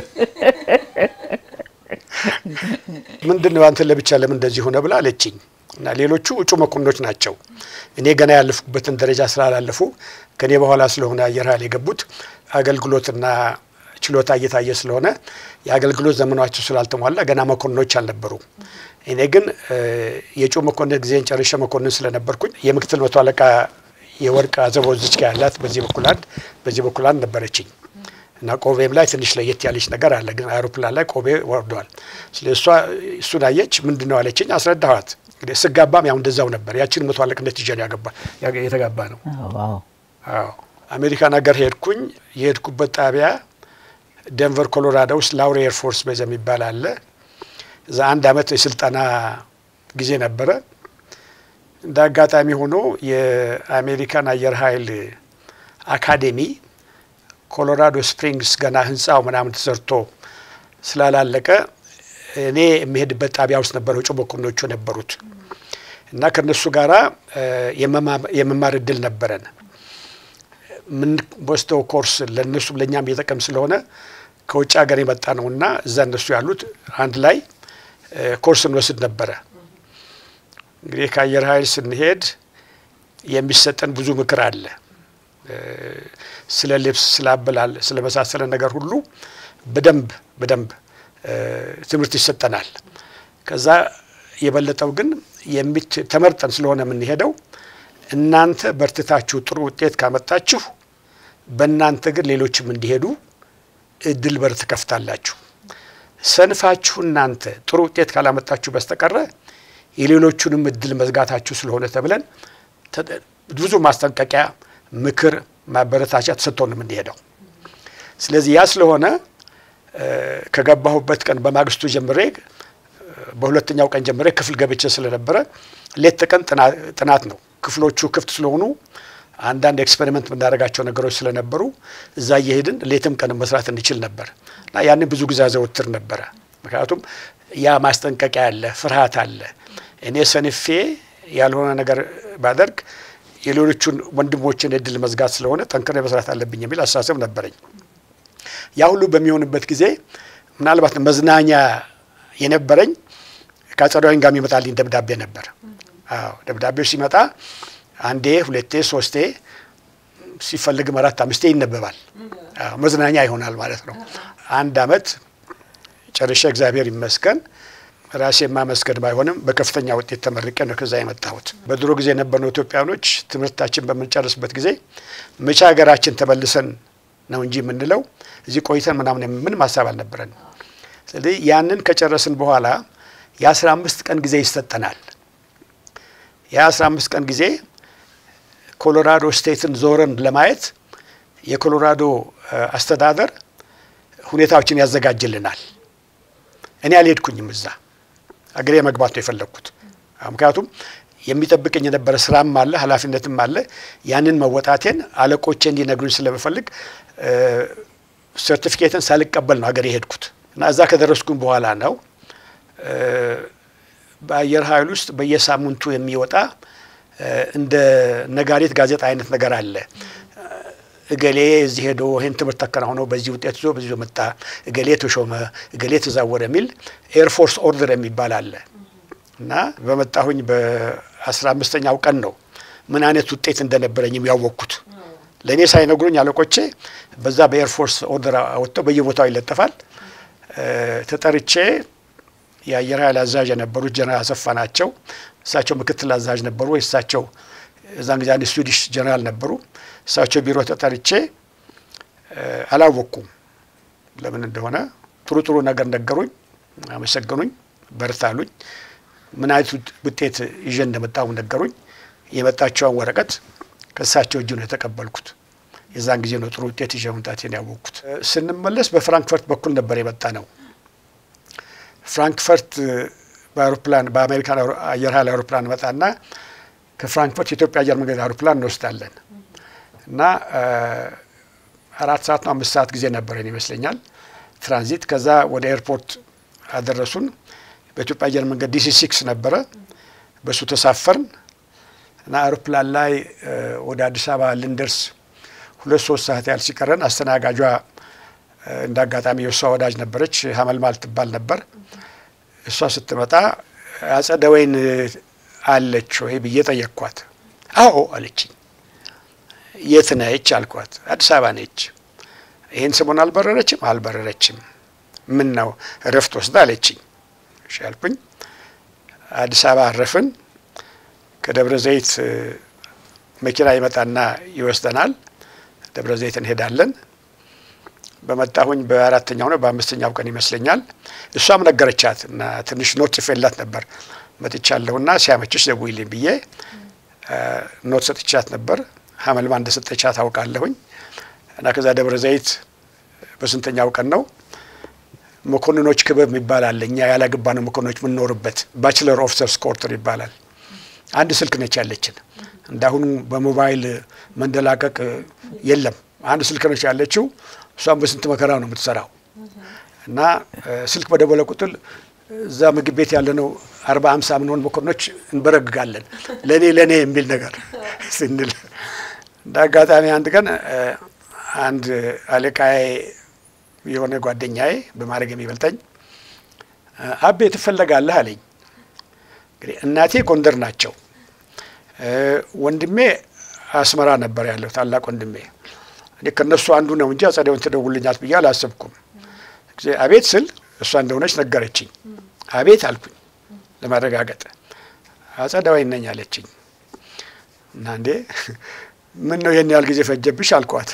ምንድን ነው አንተ ለብቻ ለምን እንደዚህ ሆነ ብላ አለችኝ። እና ሌሎቹ እጩ መኮንኖች ናቸው። እኔ ገና ያለፍኩበትን ደረጃ ስላላለፉ ከኔ በኋላ ስለሆነ አየር ኃይል የገቡት አገልግሎትና ችሎታ እየታየ ስለሆነ የአገልግሎት ዘመናቸው ስላልተሟላ ገና መኮንኖች አልነበሩ። እኔ ግን የእጩ መኮንን ጊዜን ጨርሼ መኮንን ስለነበርኩኝ የምክትል መቶ አለቃ የወርቅ አዘቦ ዝችጋ ያላት በዚህ በኩል አንድ በዚህ በኩል አንድ ነበረችኝ እና ቆቤም ላይ ትንሽ ለየት ያለች ነገር አለ። ግን አውሮፕላን ላይ ቆቤ ወርደዋል። ስለ እሷ እሱን አየች። ምንድን ነው አለችኝ። አስረዳኋት። እንግዲህ ስጋባም ያው እንደዛው ነበር። ያችን መቶ አለቅነት ይዤ ነው ያገባ የተጋባ ነው። አዎ አሜሪካን ሀገር ሄድኩኝ። የሄድኩበት ጣቢያ ደንቨር ኮሎራዶ ውስጥ ላውሪ ኤርፎርስ ቤዝ የሚባል አለ። እዛ አንድ አመት የስልጠና ጊዜ ነበረ። እንደ አጋጣሚ ሆኖ የአሜሪካን አየር ኃይል አካዴሚ ኮሎራዶ ስፕሪንግስ ገና ህንፃው ምናምን ተሰርቶ ስላላለቀ እኔ የሚሄድበት ጣቢያ ውስጥ ነበረው እጩ መኮንኖቹ ነበሩት እና ከነሱ ጋራ የመማር እድል ነበረን። የምንወስደው ኮርስ ለእነሱም ለእኛም እየጠቀም ስለሆነ ከውጭ ሀገር የመጣ ነውና እዛ እነሱ ያሉት አንድ ላይ ኮርስ እንወስድ ነበረ። እንግዲህ ከአየር ኃይል ስንሄድ የሚሰጠን ብዙ ምክር አለ። ስለ ልብስ፣ ስለ አበላል፣ ስለ መሳሰለ ነገር ሁሉ በደንብ በደንብ ትምህርት ይሰጠናል። ከዛ የበለጠው ግን ተመርጠን ስለሆነ የምንሄደው እናንተ በርትታችሁ ጥሩ ውጤት ካመጣችሁ በእናንተ ግን ሌሎችም እንዲሄዱ እድል በር ትከፍታላችሁ። ሰንፋችሁ እናንተ ጥሩ ውጤት ካላመጣችሁ በስተቀረ የሌሎቹንም እድል መዝጋታችሁ ስለሆነ ተብለን ብዙ ማስጠንቀቂያ፣ ምክር፣ ማበረታቻ ተሰጥቶን ነው የምንሄደው። ስለዚህ ያ ስለሆነ ከገባሁበት ቀን በማግስቱ ጀምሬ በሁለተኛው ቀን ጀምሬ ክፍል ገብቼ ስለነበረ ሌት ተቀን ጥናት ነው። ክፍሎቹ ክፍት ስለሆኑ አንዳንድ ኤክስፔሪመንት የምናደርጋቸው ነገሮች ስለነበሩ እዛ እየሄድን ሌትም ቀን መስራት እንችል ነበር እና ያንን ብዙ ጊዜ አዘወትር ነበረ። ምክንያቱም ያ ማስጠንቀቂያ አለ፣ ፍርሃት አለ። እኔ ሰንፌ ያልሆነ ነገር ባደርግ የሌሎቹን ወንድሞችን እድል መዝጋት ስለሆነ ጠንክሬ መስራት አለብኝ የሚል አስተሳሰብ ነበረኝ። ያ ሁሉ በሚሆንበት ጊዜ ምናልባት መዝናኛ የነበረኝ ከአጸደ ወይን ጋር የሚመጣልኝ ደብዳቤ ነበር። አዎ ደብዳቤው ሲመጣ አንዴ፣ ሁለቴ፣ ሶስቴ ሲፈልግም አራት አምስቴ ይነበባል። መዝናኛ ይሆናል ማለት ነው። አንድ አመት ጨርሼ እግዚአብሔር ይመስገን ራሴ ማመስገን ባይሆንም በከፍተኛ ውጤት ተመርቄ ነው ከዛ የመጣሁት። በድሮ ጊዜ የነበርነው ኢትዮጵያኖች ትምህርታችን በምንጨርስበት ጊዜ መቼ ሀገራችን ተመልሰን ነው እንጂ የምንለው እዚህ ቆይተን ምናምን ምንም ሀሳብ አልነበረን። ስለዚህ ያንን ከጨረስን በኋላ የአስራ አምስት ቀን ጊዜ ይሰጠናል። የአስራ አምስት ቀን ጊዜ ኮሎራዶ ስቴትን ዞረን ለማየት የኮሎራዶ አስተዳደር ሁኔታዎችን ያዘጋጅልናል። እኔ አልሄድኩኝም እዛ አገሬ መግባት ነው የፈለግኩት። ምክንያቱም የሚጠብቀኝ የነበረ ስራም አለ ኃላፊነትም አለ። ያንን መወጣቴን አለቆቼ እንዲነግሩኝ ስለምፈልግ ሰርቲፊኬትን ሳልቀበል ነው ሀገሬ የሄድኩት እና እዛ ከደረስኩኝ በኋላ ነው በአየር ኃይል ውስጥ በየሳምንቱ የሚወጣ እንደ ነጋሪት ጋዜጣ አይነት ነገር አለ። እገሌ እዚህ ሄዶ ይህን ትምህርት ተከናውኖ በዚህ ውጤት ይዞ በዚህ መጣ፣ እገሌ ተሾመ፣ እገሌ ተዛወረ የሚል ኤርፎርስ ኦርደር የሚባል አለ እና በመጣሁኝ በአስራ አምስተኛው ቀን ነው ምን አይነት ውጤት እንደነበረኝም ያወቅኩት። ለእኔ ሳይነግሩኝ አለቆቼ በዛ በኤርፎርስ ኦርደር አወጥተው በየቦታው ይለጠፋል። ተጠርቼ የአየር ኃይል አዛዥ የነበሩት ጀነራል አሰፋ ናቸው። እሳቸው ምክትል አዛዥ ነበሩ። እሳቸው እዛን ጊዜ አንድ ስዊዲሽ ጀነራል ነበሩ። እሳቸው ቢሮ ተጠርቼ አላወቅኩም ለምን እንደሆነ። ጥሩ ጥሩ ነገር ነገሩኝ፣ አመሰገኑኝ፣ በርታሉኝ። ምን አይነት ውጤት ይዤ እንደመጣሁ ነገሩኝ። የመጣቸውን ወረቀት ከእሳቸው እጅ ነው የተቀበልኩት። የዛን ጊዜ ነው ጥሩ ውጤት ይዤ መምጣቴን ያወቅኩት። ስንመለስ በፍራንክፈርት በኩል ነበር የመጣ ነው። ፍራንክፈርት በአውሮፕላን በአሜሪካን አየር ኃይል አውሮፕላን መጣና ከፍራንክፈርት የኢትዮጵያ አየር መንገድ አውሮፕላን እንወስዳለን እና አራት ሰዓት ነው አምስት ሰዓት ጊዜ ነበረን ይመስለኛል ትራንዚት። ከዛ ወደ ኤርፖርት አደረሱን። በኢትዮጵያ አየር መንገድ ዲሲ ሲክስ ነበረ። በእሱ ተሳፈርን እና አውሮፕላን ላይ ወደ አዲስ አበባ ልንደርስ ሁለት ሶስት ሰዓት ያህል ሲቀረን አስተናጋጇ እንደ አጋጣሚ የእሷ ወዳጅ ነበረች፣ ሀመልማል ትባል ነበር። እሷ ስትመጣ አጸደ ወይን አለች ወይ ብዬ ጠየቅኳት። አዎ አለችኝ። የት ነች አልኳት። አዲስ አበባ ነች። ይህን ስሙን አልበረረችም? አልበረረችም። ምን ነው እረፍት ወስዳ አለችኝ። እሺ አልኩኝ። አዲስ አበባ አረፍን። ከደብረ ዘይት መኪና ይመጣና ይወስደናል። ደብረ ዘይት እንሄዳለን። በመጣሁኝ በአራተኛው ነው በአምስተኛው ቀን ይመስለኛል። እሷም ነገረቻት እና ትንሽ ኖት ጽፌላት ነበር መጥቻለሁና ሲያመችሽ ደውይልኝ ብዬ ኖት ሰጥቻት ነበር። ሀመልማ እንደሰጠቻት አውቃለሁኝ እና ከዛ ደብረ ዘይት በስንተኛው ቀን ነው መኮንኖች ክበብ የሚባል አለ። እኛ ያላገባ ነው መኮንኖች የምንኖርበት ባችለር ኦፊሰርስ ኮርተር ይባላል። አንድ ስልክ ነች ያለችን። እንዳሁኑ በሞባይል መንደላቀቅ የለም። አንድ ስልክ ነች ያለችው። እሷም በስንት መከራ ነው የምትሰራው እና ስልክ በደወለ ቁጥር እዛ ምግብ ቤት ያለነው አርባ አምሳ ምንሆን መኮንኖች እንበረግጋለን። ለእኔ ለእኔ የሚል ነገር ስንል እንደ አጋጣሚ አንድ ቀን አንድ አለቃዬ የሆነ ጓደኛዬ በማድረግ የሚበልጠኝ አቤ ትፈለጋለህ አለኝ። እንግዲህ እናቴ ጎንደር ናቸው። ወንድሜ አስመራ ነበር ያለው ታላቅ ወንድሜ። እኔ ከእነሱ አንዱ ነው እንጂ አጸደውን ትደውልኛት ብዬ አላሰብኩም። ጊዜ አቤት ስል እሷ እንደሆነች ነገረችኝ። አቤት አልኩኝ ለማረጋገጥ። አጸዳዋይ ነኝ አለችኝ። እና እንዴ ምን ነው ይህን ያህል ጊዜ ፈጀብሽ አልኳት።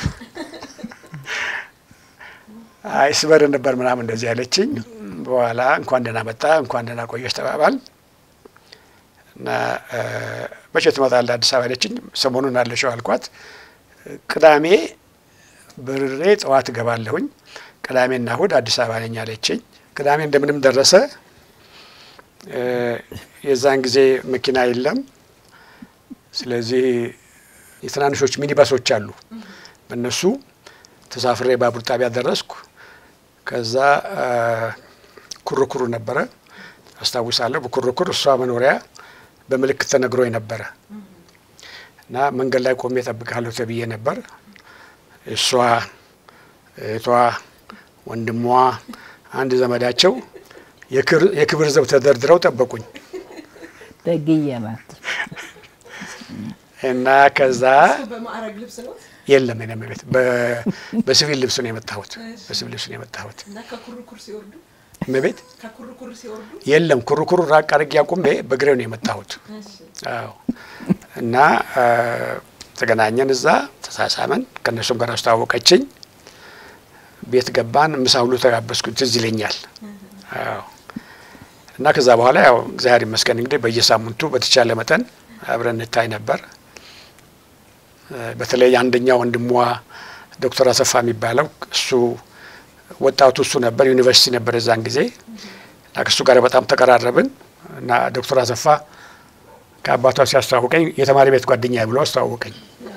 አይ ስበር ነበር ምናምን እንደዚህ ያለችኝ። በኋላ እንኳን ደህና መጣ እንኳን ደህና ቆየሽ ተባባል እና መቼ ትመጣለህ አዲስ አበባ አለችኝ። ሰሞኑን አለሽው አልኳት። ቅዳሜ ብሬ ጠዋት እገባለሁኝ ቅዳሜና እሁድ አዲስ አበባ ነኝ አለችኝ። ቅዳሜ እንደምንም ደረሰ። የዛን ጊዜ መኪና የለም። ስለዚህ የትናንሾች ሚኒባሶች አሉ። በእነሱ ተሳፍሬ ባቡር ጣቢያ ደረስኩ። ከዛ ኩርኩሩ ነበረ አስታውሳለሁ። በኩርኩር እሷ መኖሪያ በምልክት ተነግሮኝ ነበረ እና መንገድ ላይ ቆሜ እጠብቃለሁ ተብዬ ነበር። እሷ እህቷ፣ ወንድሟ፣ አንድ ዘመዳቸው የክብር ዘብ ተደርድረው ጠበቁኝ ደግዬ ናት። እና ከዛ በማዕረግ ልብስ ነው የለም የለም ቤት በሲቪል ልብስ ነው የመጣሁት። በሲቪል ልብስ ነው የመጣሁት። እና ከኩርኩር ሲወርዱ እመቤት ከኩርኩር ሲወርዱ የለም ኩርኩሩ ራቅ አድርጌ አቁሜ በእግሬ ነው የመጣሁት። አዎ እና ተገናኘን፣ እዛ ተሳሳመን። ከእነሱም ጋር አስተዋወቀችኝ። ቤት ገባን። ምሳ ሁሉ ተጋበዝኩ፣ ትዝ ይለኛል። አዎ እና ከዛ በኋላ ያው እግዚአብሔር ይመስገን እንግዲህ በየሳምንቱ በተቻለ መጠን አብረን እንታይ ነበር። በተለይ አንደኛ ወንድሟ ዶክተር አሰፋ የሚባለው እሱ ወጣቱ እሱ ነበር፣ ዩኒቨርሲቲ ነበር የዛን ጊዜ እና ከእሱ ጋር በጣም ተቀራረብን እና ዶክተር አሰፋ ከአባቷ ሲያስተዋውቀኝ የተማሪ ቤት ጓደኛ ብሎ አስተዋወቀኝ።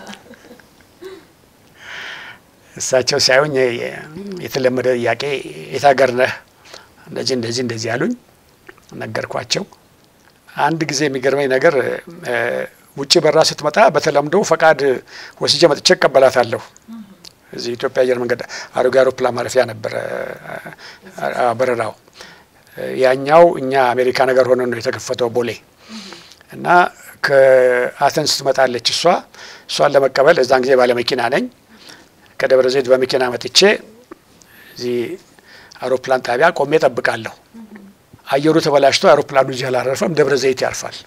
እሳቸው ሲያዩኝ የተለመደ ጥያቄ የት ሀገር ነህ? እንደዚህ እንደዚህ እንደዚህ ያሉኝ ነገርኳቸው። አንድ ጊዜ የሚገርመኝ ነገር ውጭ በራ ስትመጣ በተለምዶ ፈቃድ ወስጄ መጥቼ እቀበላታለሁ። እዚህ ኢትዮጵያ አየር መንገድ አሮጌ አውሮፕላን ማረፊያ ነበረ በረራው። ያኛው እኛ አሜሪካ ነገር ሆነ ነው የተከፈተው ቦሌ እና ከአተንስ ትመጣለች እሷ እሷን ለመቀበል እዛን ጊዜ ባለመኪና ነኝ ከደብረ ዘይት በመኪና መጥቼ እዚህ አውሮፕላን ጣቢያ ቆሜ ጠብቃለሁ። አየሩ ተበላሽቶ አውሮፕላኑ እዚህ አላረፈም፣ ደብረ ዘይት ያርፋል።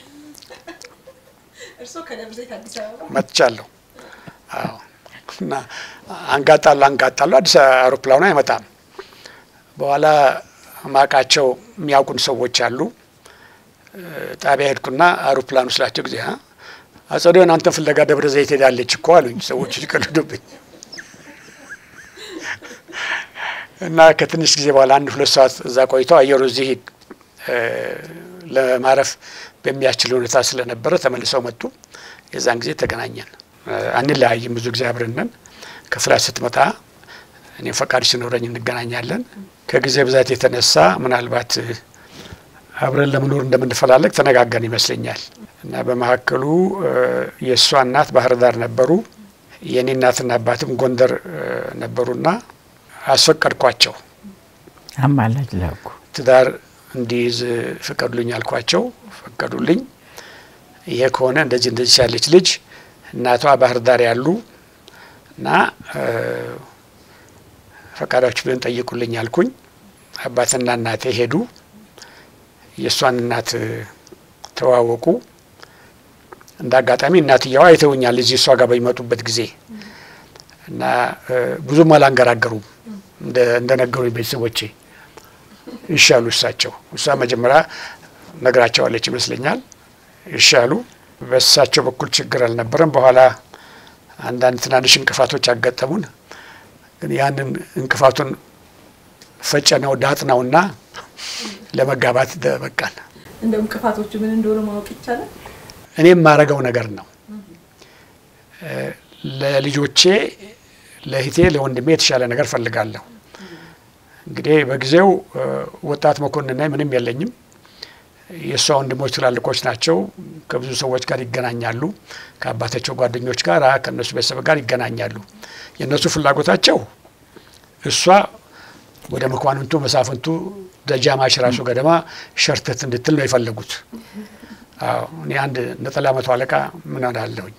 እርስዎ ከደብረ ዘይት አዲስ አበባ መጥቻለሁ። አዎ እና አንጋጣለሁ አንጋጣለሁ፣ አዲስ አውሮፕላኑ አይመጣም። በኋላ ማቃቸው የሚያውቁን ሰዎች አሉ። ጣቢያ ሄድኩና አውሮፕላኑ ስላቸው ጊዜ አጸደውን አንተን ፍለጋ ደብረ ዘይት ሄዳለች እኮ አሉኝ። ሰዎች ሲቀልዱብኝ እና ከትንሽ ጊዜ በኋላ አንድ ሁለት ሰዓት እዛ ቆይተው አየሩ እዚህ ለማረፍ በሚያስችል ሁኔታ ስለነበረ ተመልሰው መጡ። የዛን ጊዜ ተገናኘን። አንለያይም፣ ብዙ ጊዜ አብረን ነን። ከፍላት ስትመጣ እኔም ፈቃድ ሲኖረኝ እንገናኛለን። ከጊዜ ብዛት የተነሳ ምናልባት አብረን ለመኖር እንደምንፈላለግ ተነጋገርን ይመስለኛል እና በመካከሉ የእሷ እናት ባህር ዳር ነበሩ፣ የእኔ እናትና አባትም ጎንደር ነበሩና አስፈቀድኳቸው። አማላጅ ላኩ። ትዳር እንዲይዝ ፍቀዱልኝ አልኳቸው። ፈቀዱልኝ። ይሄ ከሆነ እንደዚህ እንደዚህ ያለች ልጅ እናቷ ባህር ዳር ያሉ እና ፈቃዳችሁ ቢሆን ጠይቁልኝ አልኩኝ። አባትና እናቴ ሄዱ። የእሷን እናት ተዋወቁ። እንደ አጋጣሚ እናትየዋ አይተውኛል እዚህ እሷ ጋር በሚመጡበት ጊዜ እና ብዙም አላንገራገሩም እንደ ነገሩኝ ቤተሰቦቼ ይሻሉ እሳቸው እሷ መጀመሪያ ነግራቸዋለች ይመስለኛል። ይሻሉ በእሳቸው በኩል ችግር አልነበረም። በኋላ አንዳንድ ትናንሽ እንቅፋቶች አጋጠሙን። ግን ያንን እንቅፋቱን ፈጨ ነው ዳጥ ነውና ለመጋባት በቃን። እንደው እንቅፋቶቹ ምን እንደሆነ ማወቅ ይቻላል? እኔ የማረገው ነገር ነው ለልጆቼ ለእህቴ ለወንድሜ የተሻለ ነገር ፈልጋለሁ። እንግዲህ በጊዜው ወጣት መኮንን ነኝ፣ ምንም የለኝም። የእሷ ወንድሞች ትላልቆች ናቸው። ከብዙ ሰዎች ጋር ይገናኛሉ። ከአባታቸው ጓደኞች ጋር ከእነሱ ቤተሰብ ጋር ይገናኛሉ። የእነሱ ፍላጎታቸው እሷ ወደ መኳንንቱ መሳፍንቱ ደጃማች ራሱ ገደማ ሸርተት እንድትል ነው የፈለጉት። አዎ እኔ አንድ ነጠላ መቶ አለቃ ምን አላለሁኝ።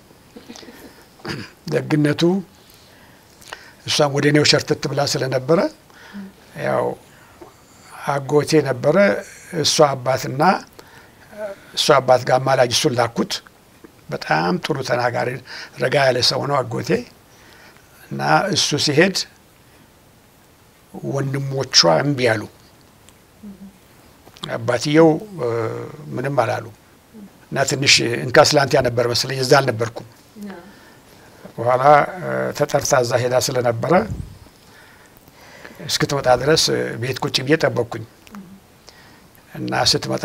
ደግነቱ እሷም ወደ እኔው ሸርተት ብላ ስለነበረ ያው አጎቴ ነበረ እሷ አባትና እሷ አባት ጋር አማላጅ እሱን ላኩት። በጣም ጥሩ ተናጋሪ ረጋ ያለ ሰው ነው አጎቴ እና እሱ ሲሄድ ወንድሞቿ እምቢ አሉ። አባትየው ምንም አላሉ እና ትንሽ እንካ ስላንቲያ ነበር መሰለኝ እዛ አልነበርኩም። በኋላ ተጠርታ እዛ ሄዳ ስለነበረ እስክትመጣ ድረስ ቤት ቁጭ ብዬ ጠበቅኩኝ እና ስትመጣ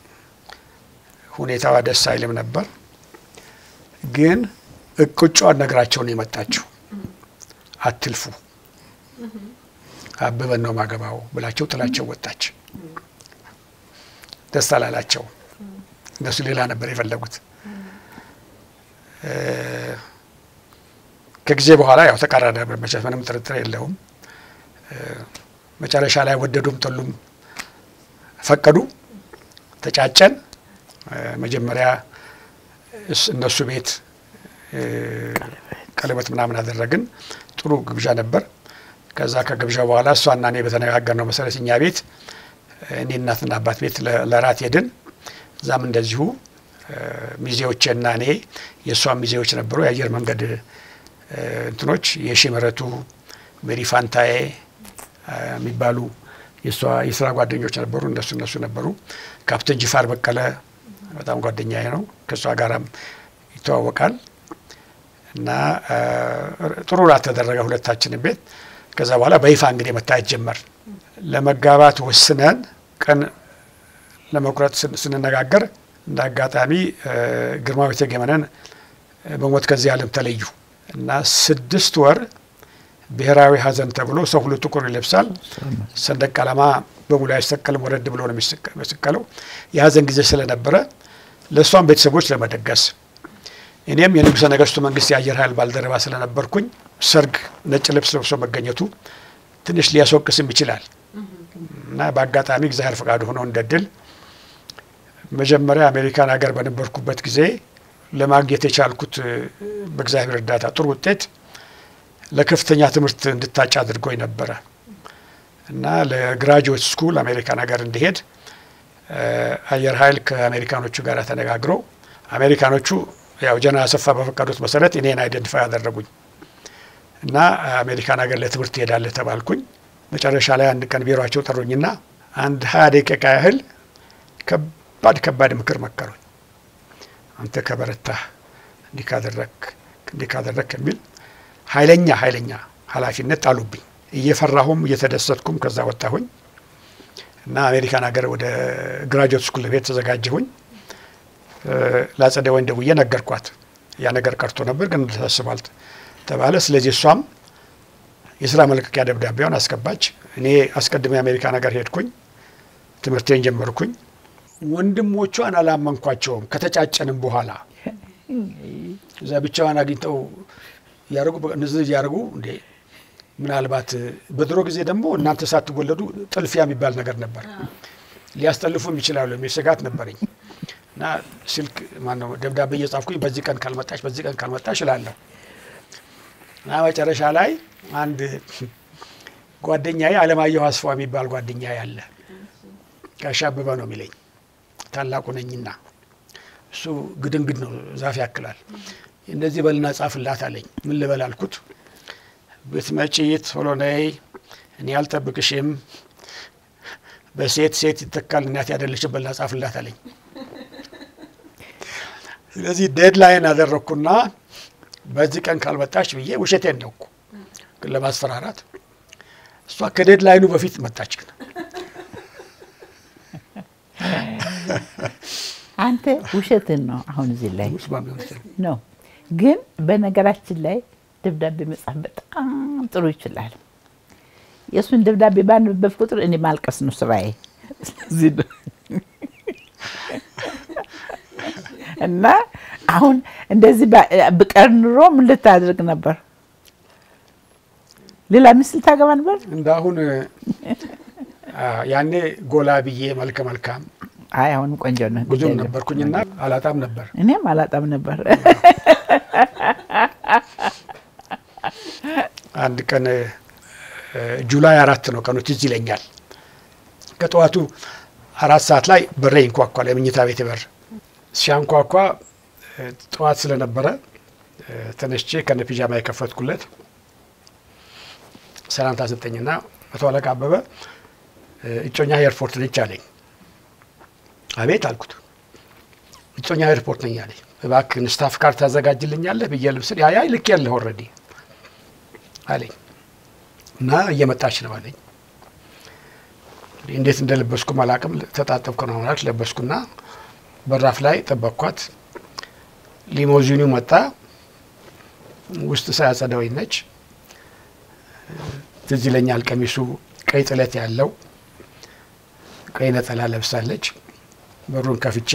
ሁኔታዋ ደስ አይልም ነበር። ግን እቅጯን ነግራቸው ነው የመጣችው። አትልፉ አበበን ነው ማገባው ብላቸው ጥላቸው ወጣች። ደስ አላላቸው። እነሱ ሌላ ነበር የፈለጉት። ከጊዜ በኋላ ያው ተቃራኒ ነበር መቼስ ምንም ጥርጥር የለውም። መጨረሻ ላይ ወደዱም ጠሉም ፈቀዱ። ተጫጨን። መጀመሪያ እነሱ ቤት ቀለበት ምናምን አደረግን። ጥሩ ግብዣ ነበር። ከዛ ከግብዣ በኋላ እሷና እኔ በተነጋገርነው መሰረት እኛ ቤት እኔ እናትና አባት ቤት ለራት ሄድን። እዛም እንደዚሁ ሚዜዎቼና እኔ የእሷ ሚዜዎች ነበሩ። የአየር መንገድ እንትኖች የሺ ምህረቱ ሜሪ ፋንታዬ የሚባሉ የእሷ የስራ ጓደኞች ነበሩ። እነሱ እነሱ ነበሩ። ካፕቴን ጅፋር በቀለ በጣም ጓደኛዬ ነው። ከእሷ ጋራም ይተዋወቃል እና ጥሩ ራት ተደረገ ሁለታችንም ቤት። ከዛ በኋላ በይፋ እንግዲህ መታየት ጀመር። ለመጋባት ወስነን ቀን ለመቁረጥ ስንነጋገር እንደ አጋጣሚ ግርማዊ እቴጌ መነን በሞት ከዚህ ዓለም ተለዩ እና ስድስት ወር ብሔራዊ ሐዘን ተብሎ ሰው ሁሉ ጥቁር ይለብሳል። ሰንደቅ ዓላማ በሙሉ አይሰቀልም፣ ወረድ ብሎ ነው የሚሰቀለው። የሐዘን ጊዜ ስለነበረ ለእሷም ቤተሰቦች ለመደገስ እኔም የንጉሠ ነገሥቱ መንግስት የአየር ኃይል ባልደረባ ስለነበርኩኝ ሰርግ ነጭ ልብስ ለብሶ መገኘቱ ትንሽ ሊያስወቅስም ይችላል እና በአጋጣሚ እግዚአብሔር ፈቃድ ሆኖ እንደ ድል መጀመሪያ አሜሪካን ሀገር በነበርኩበት ጊዜ ለማግኘት የቻልኩት በእግዚአብሔር እርዳታ ጥሩ ውጤት ለከፍተኛ ትምህርት እንድታጭ አድርጎኝ ነበረ እና ለግራጁዌት ስኩል አሜሪካን ሀገር እንዲሄድ አየር ኃይል ከአሜሪካኖቹ ጋር ተነጋግረው አሜሪካኖቹ ያው ጀነራል አሰፋ በፈቀዱት መሰረት እኔን አይደንቲፋይ ያደረጉኝ እና አሜሪካን ሀገር ለትምህርት ትሄዳለህ ተባልኩኝ። መጨረሻ ላይ አንድ ቀን ቢሮቸው ጠሩኝና አንድ ሀያ ደቂቃ ያህል ከባድ ከባድ ምክር መከሩኝ። አንተ ከበረታህ እንዲህ ካደረግ እንዲህ ካደረግ የሚል ኃይለኛ ኃይለኛ ኃላፊነት ጣሉብኝ። እየፈራሁም እየተደሰትኩም ከዛ ወጣሁኝ እና አሜሪካን ሀገር ወደ ግራጁዌት ስኩል ቤት ተዘጋጀሁኝ። ለአጸደ ወይን ደውዬ ነገርኳት። ያ ነገር ቀርቶ ነበር ግን ታስባል ተባለ። ስለዚህ እሷም የስራ መልቀቂያ ደብዳቤውን አስገባች። እኔ አስቀድሜ አሜሪካን ሀገር ሄድኩኝ፣ ትምህርቴን ጀመርኩኝ። ወንድሞቿን አላመንኳቸውም። ከተጫጨንም በኋላ እዛ ብቻዋን አግኝተው እያደረጉ ንዝንዝ እያደረጉ እንዴ ምናልባት በድሮ ጊዜ ደግሞ እናንተ ሳትወለዱ ጥልፊያ የሚባል ነገር ነበር፣ ሊያስጠልፉም ይችላሉ የሚል ስጋት ነበረኝ እና ስልክ ማነው ደብዳቤ እየጻፍኩኝ በዚህ ቀን ካልመጣች በዚህ ቀን ካልመጣች እላለሁ እና መጨረሻ ላይ አንድ ጓደኛዬ አለማየሁ አስፋ የሚባል ጓደኛዬ አለ። ጋሽ አበበ ነው የሚለኝ ታላቁ ነኝና እሱ ግድንግድ ነው ዛፍ ያክላል። እንደዚህ በልና ጻፍላት አለኝ። ምን ልበል አልኩት። ብትመጪ ቶሎ ነይ፣ እኔ አልጠብቅሽም፣ በሴት ሴት ይተካል እናት ያደለችን በልና ጻፍላት አለኝ። ስለዚህ ዴድላይን አደረግኩና በዚህ ቀን ካልመጣች ብዬ ውሸቴን ነው እኮ ግን ለማስፈራራት እሷ ከዴድላይኑ በፊት መጣች። ግን አንተ ውሸትን ነው አሁን እዚህ ላይ ውስጥ ነው። ግን በነገራችን ላይ ደብዳቤ መጻፍ በጣም ጥሩ ይችላል። የእሱን ደብዳቤ ባንብበብ ቁጥር እኔ ማልቀስ ነው ስራዬ። ስለዚህ ነው እና አሁን እንደዚህ ብቀር ኑሮ ምን ልታደርግ ነበር? ሌላ ሚስት ልታገባ ነበር? እንደ አሁን አ፣ ያኔ ጎላ ብዬ መልከ መልካም አይ አሁንም ቆንጆ ነው። ብዙም ነበርኩኝና አላጣም ነበር። እኔም አላጣም ነበር። አንድ ቀን እ፣ ጁላይ አራት ነው ቀኑ ትዝ ይለኛል። ከጠዋቱ አራት ሰዓት ላይ በሬ ይንኳኳል። የመኝታ ቤት በር ሲያንኳኳ እ፣ ጠዋት ስለነበረ እ፣ ተነስቼ ከነ ፒጃማ የከፈትኩለት ሰላምታ ሰጠኝና መቶ አለቃ አበበ እ፣ እጮኛ ኤርፖርት ነች አለኝ። አቤት አልኩት። እጮኛ ኤርፖርት ነኝ አለኝ። እባክህን ስታፍ ካርድ ታዘጋጅልኛለህ ብዬ ልብስል ያያ ልክ ያለህ ኦልሬዲ አለኝ እና እየመጣች ነው አለኝ። እንግዲህ እንዴት እንደለበስኩ አላቅም። ተጣጠብኩ ነው ማለት ለበስኩና በራፍ ላይ ጠበቅኳት። ሊሞዚኑ መጣ። ውስጥ ሳያጸዳወኝ ነች። ትዝ ይለኛል ቀሚሱ ቀይ ጥለት ያለው ቀይ ነጠላ ለብሳለች። በሩን ከፍቼ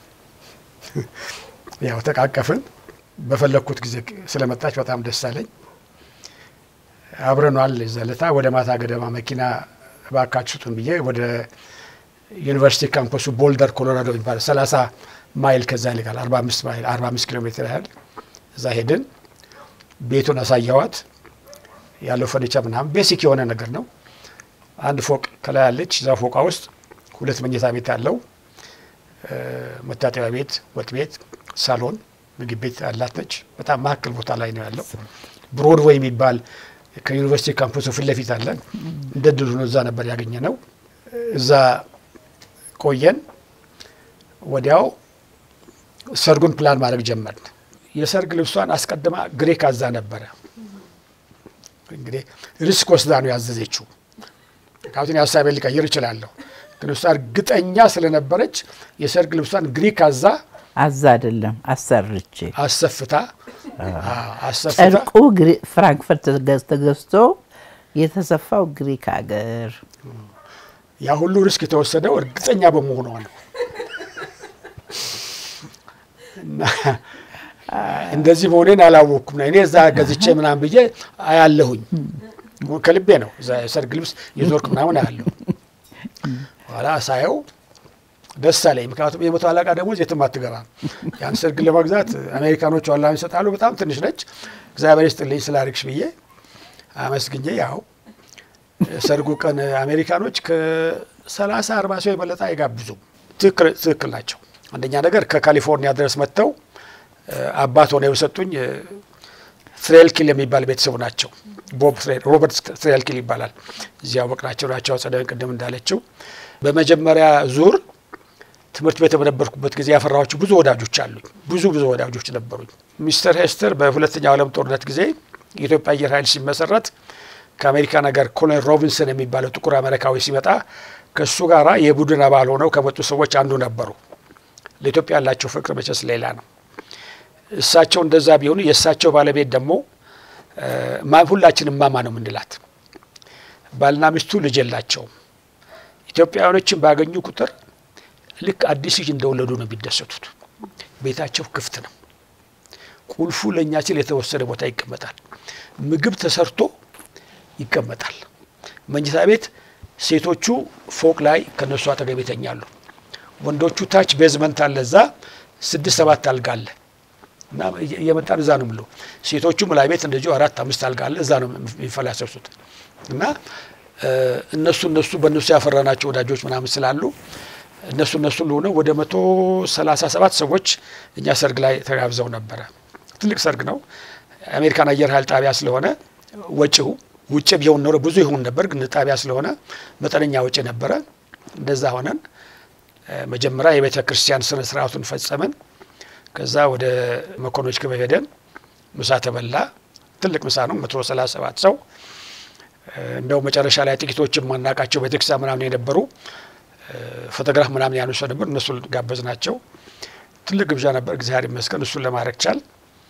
ያው ተቃቀፍን። በፈለግኩት ጊዜ ስለመጣች በጣም ደስ አለኝ። አብረኗል ዘለታ ወደ ማታ ገደማ መኪና እባካችሁ ስጡን ብዬ ወደ ዩኒቨርሲቲ ካምፐሱ ቦልደር ኮሎራዶ የሚባል 30 ማይል ከዛ ይልቃል 45 ማይል 45 ኪሎ ሜትር ያህል እዛ ሄድን። ቤቱን አሳየዋት። ያለው ፈርኒቸር ምናምን ቤሲክ የሆነ ነገር ነው። አንድ ፎቅ ከላይ ያለች እዛ ፎቃ ውስጥ ሁለት መኝታ ቤት ያለው መታጠቢያ ቤት፣ ወጥ ቤት፣ ሳሎን፣ ምግብ ቤት ያላት ነች። በጣም መካከል ቦታ ላይ ነው ያለው። ብሮድዌይ የሚባል ከዩኒቨርሲቲ ካምፐሱ ፊት ለፊት አለ። እንደ ድሉ ነው። እዛ ነበር ያገኘ ነው። እዛ ቆየን። ወዲያው ሰርጉን ፕላን ማድረግ ጀመርን። የሰርግ ልብሷን አስቀድማ ግሬክ አዛ ነበረ። እንግዲህ ሪስክ ወስዳ ነው ያዘዘችው። ካቱን ሀሳቤን ሊቀይር እችላለሁ፣ ግን እሷ እርግጠኛ ስለነበረች የሰርግ ልብሷን ግሪክ አዛ አዛ አይደለም አሰርቼ አሰፍታ አሰፍታ ጨርቁ ግሪ- ፍራንክፈርት ተገዝ- ተገዝቶ የተሰፋው ግሪክ ሀገር ያ ሁሉ ሪስክ የተወሰደው እርግጠኛ በመሆኗ ነው። እና እንደዚህ መሆኔን አላወቅኩም። እኔ እዛ ገዝቼ ምናምን ብዬ አያለሁኝ ከልቤ ነው። እዛ የሰርግ ልብስ የዞርክ ምናምን አያለሁ። ኋላ ሳየው ደስ አለኝ። ምክንያቱም የመቶ አለቃ ደሞዝ የትም አትገባም። ያን ሰርግ ለመግዛት አሜሪካኖች ዋላ ይሰጣሉ። በጣም ትንሽ ነች። እግዚአብሔር ይስጥልኝ ስላርግሽ ብዬ አመስግኜ ያው ሰርጉ ቀን አሜሪካኖች ከሰላሳ አርባ ሰው የበለጠ አይጋብዙም። ትክክል ትክክል ናቸው። አንደኛ ነገር ከካሊፎርኒያ ድረስ መጥተው አባት ሆነው የሰጡኝ ትሬልኪል የሚባል ቤተሰቡ ናቸው። ቦብ ትሬል ሮበርት ትሬልኪል ይባላል። እዚያ አወቅናቸው ናቸው። አጸዳዊን ቅድም እንዳለችው በመጀመሪያ ዙር ትምህርት ቤት በነበርኩበት ጊዜ ያፈራኋቸው ብዙ ወዳጆች አሉኝ። ብዙ ብዙ ወዳጆች ነበሩኝ። ሚስተር ሄስተር በሁለተኛው ዓለም ጦርነት ጊዜ የኢትዮጵያ አየር ኃይል ሲመሰረት ከአሜሪካ ነገር ኮሎኔል ሮቢንሰን የሚባለው ጥቁር አሜሪካዊ ሲመጣ ከእሱ ጋር የቡድን አባል ሆነው ከመጡ ሰዎች አንዱ ነበሩ። ለኢትዮጵያ ያላቸው ፍቅር መቼስ ሌላ ነው። እሳቸው እንደዛ ቢሆኑ የእሳቸው ባለቤት ደግሞ ሁላችንም ማማ ነው የምንላት። ባልና ሚስቱ ልጅ የላቸውም። ኢትዮጵያውያኖችን ባገኙ ቁጥር ልክ አዲስ ልጅ እንደወለዱ ነው የሚደሰቱት። ቤታቸው ክፍት ነው። ቁልፉ ለእኛ ሲል የተወሰነ ቦታ ይቀመጣል። ምግብ ተሰርቶ ይቀመጣል። መኝታ ቤት ሴቶቹ ፎቅ ላይ ከነሱ አጠገብ ይተኛሉ። ወንዶቹ ታች ቤዝመንት አለ፣ እዛ ስድስት ሰባት አልጋ አለ እና እየመጣን እዛ ነው ምለው። ሴቶቹም ላይ ቤት እንደዚሁ አራት አምስት አልጋ አለ፣ እዛ ነው የሚፈላሰሱት እና እነሱ እነሱ በእነሱ ያፈራናቸው ወዳጆች ምናምን ስላሉ እነሱ እነሱ ለሆነ ወደ መቶ ሰላሳ ሰባት ሰዎች እኛ ሰርግ ላይ ተጋብዘው ነበረ። ትልቅ ሰርግ ነው። አሜሪካን አየር ኃይል ጣቢያ ስለሆነ ወጪው ውጭ ቢሆን ኖሮ ብዙ ይሆን ነበር፣ ግን ጣቢያ ስለሆነ መጠነኛ ወጪ ነበረ። እንደዛ ሆነን መጀመሪያ የቤተ ክርስቲያን ስነ ስርዓቱን ፈጸምን። ከዛ ወደ መኮንኖች ክበብ ሄደን ምሳ ተበላ። ትልቅ ምሳ ነው፣ መቶ ሰላሳ ሰባት ሰው እንደው መጨረሻ ላይ ጥቂቶች የማናቃቸው ቤተክርስቲያን ምናምን የነበሩ ፎቶግራፍ ምናምን ያነሱ ነበር። እነሱ ጋበዝ ናቸው። ትልቅ ግብዣ ነበር። እግዚአብሔር ይመስገን እሱን ለማድረግ ቻል።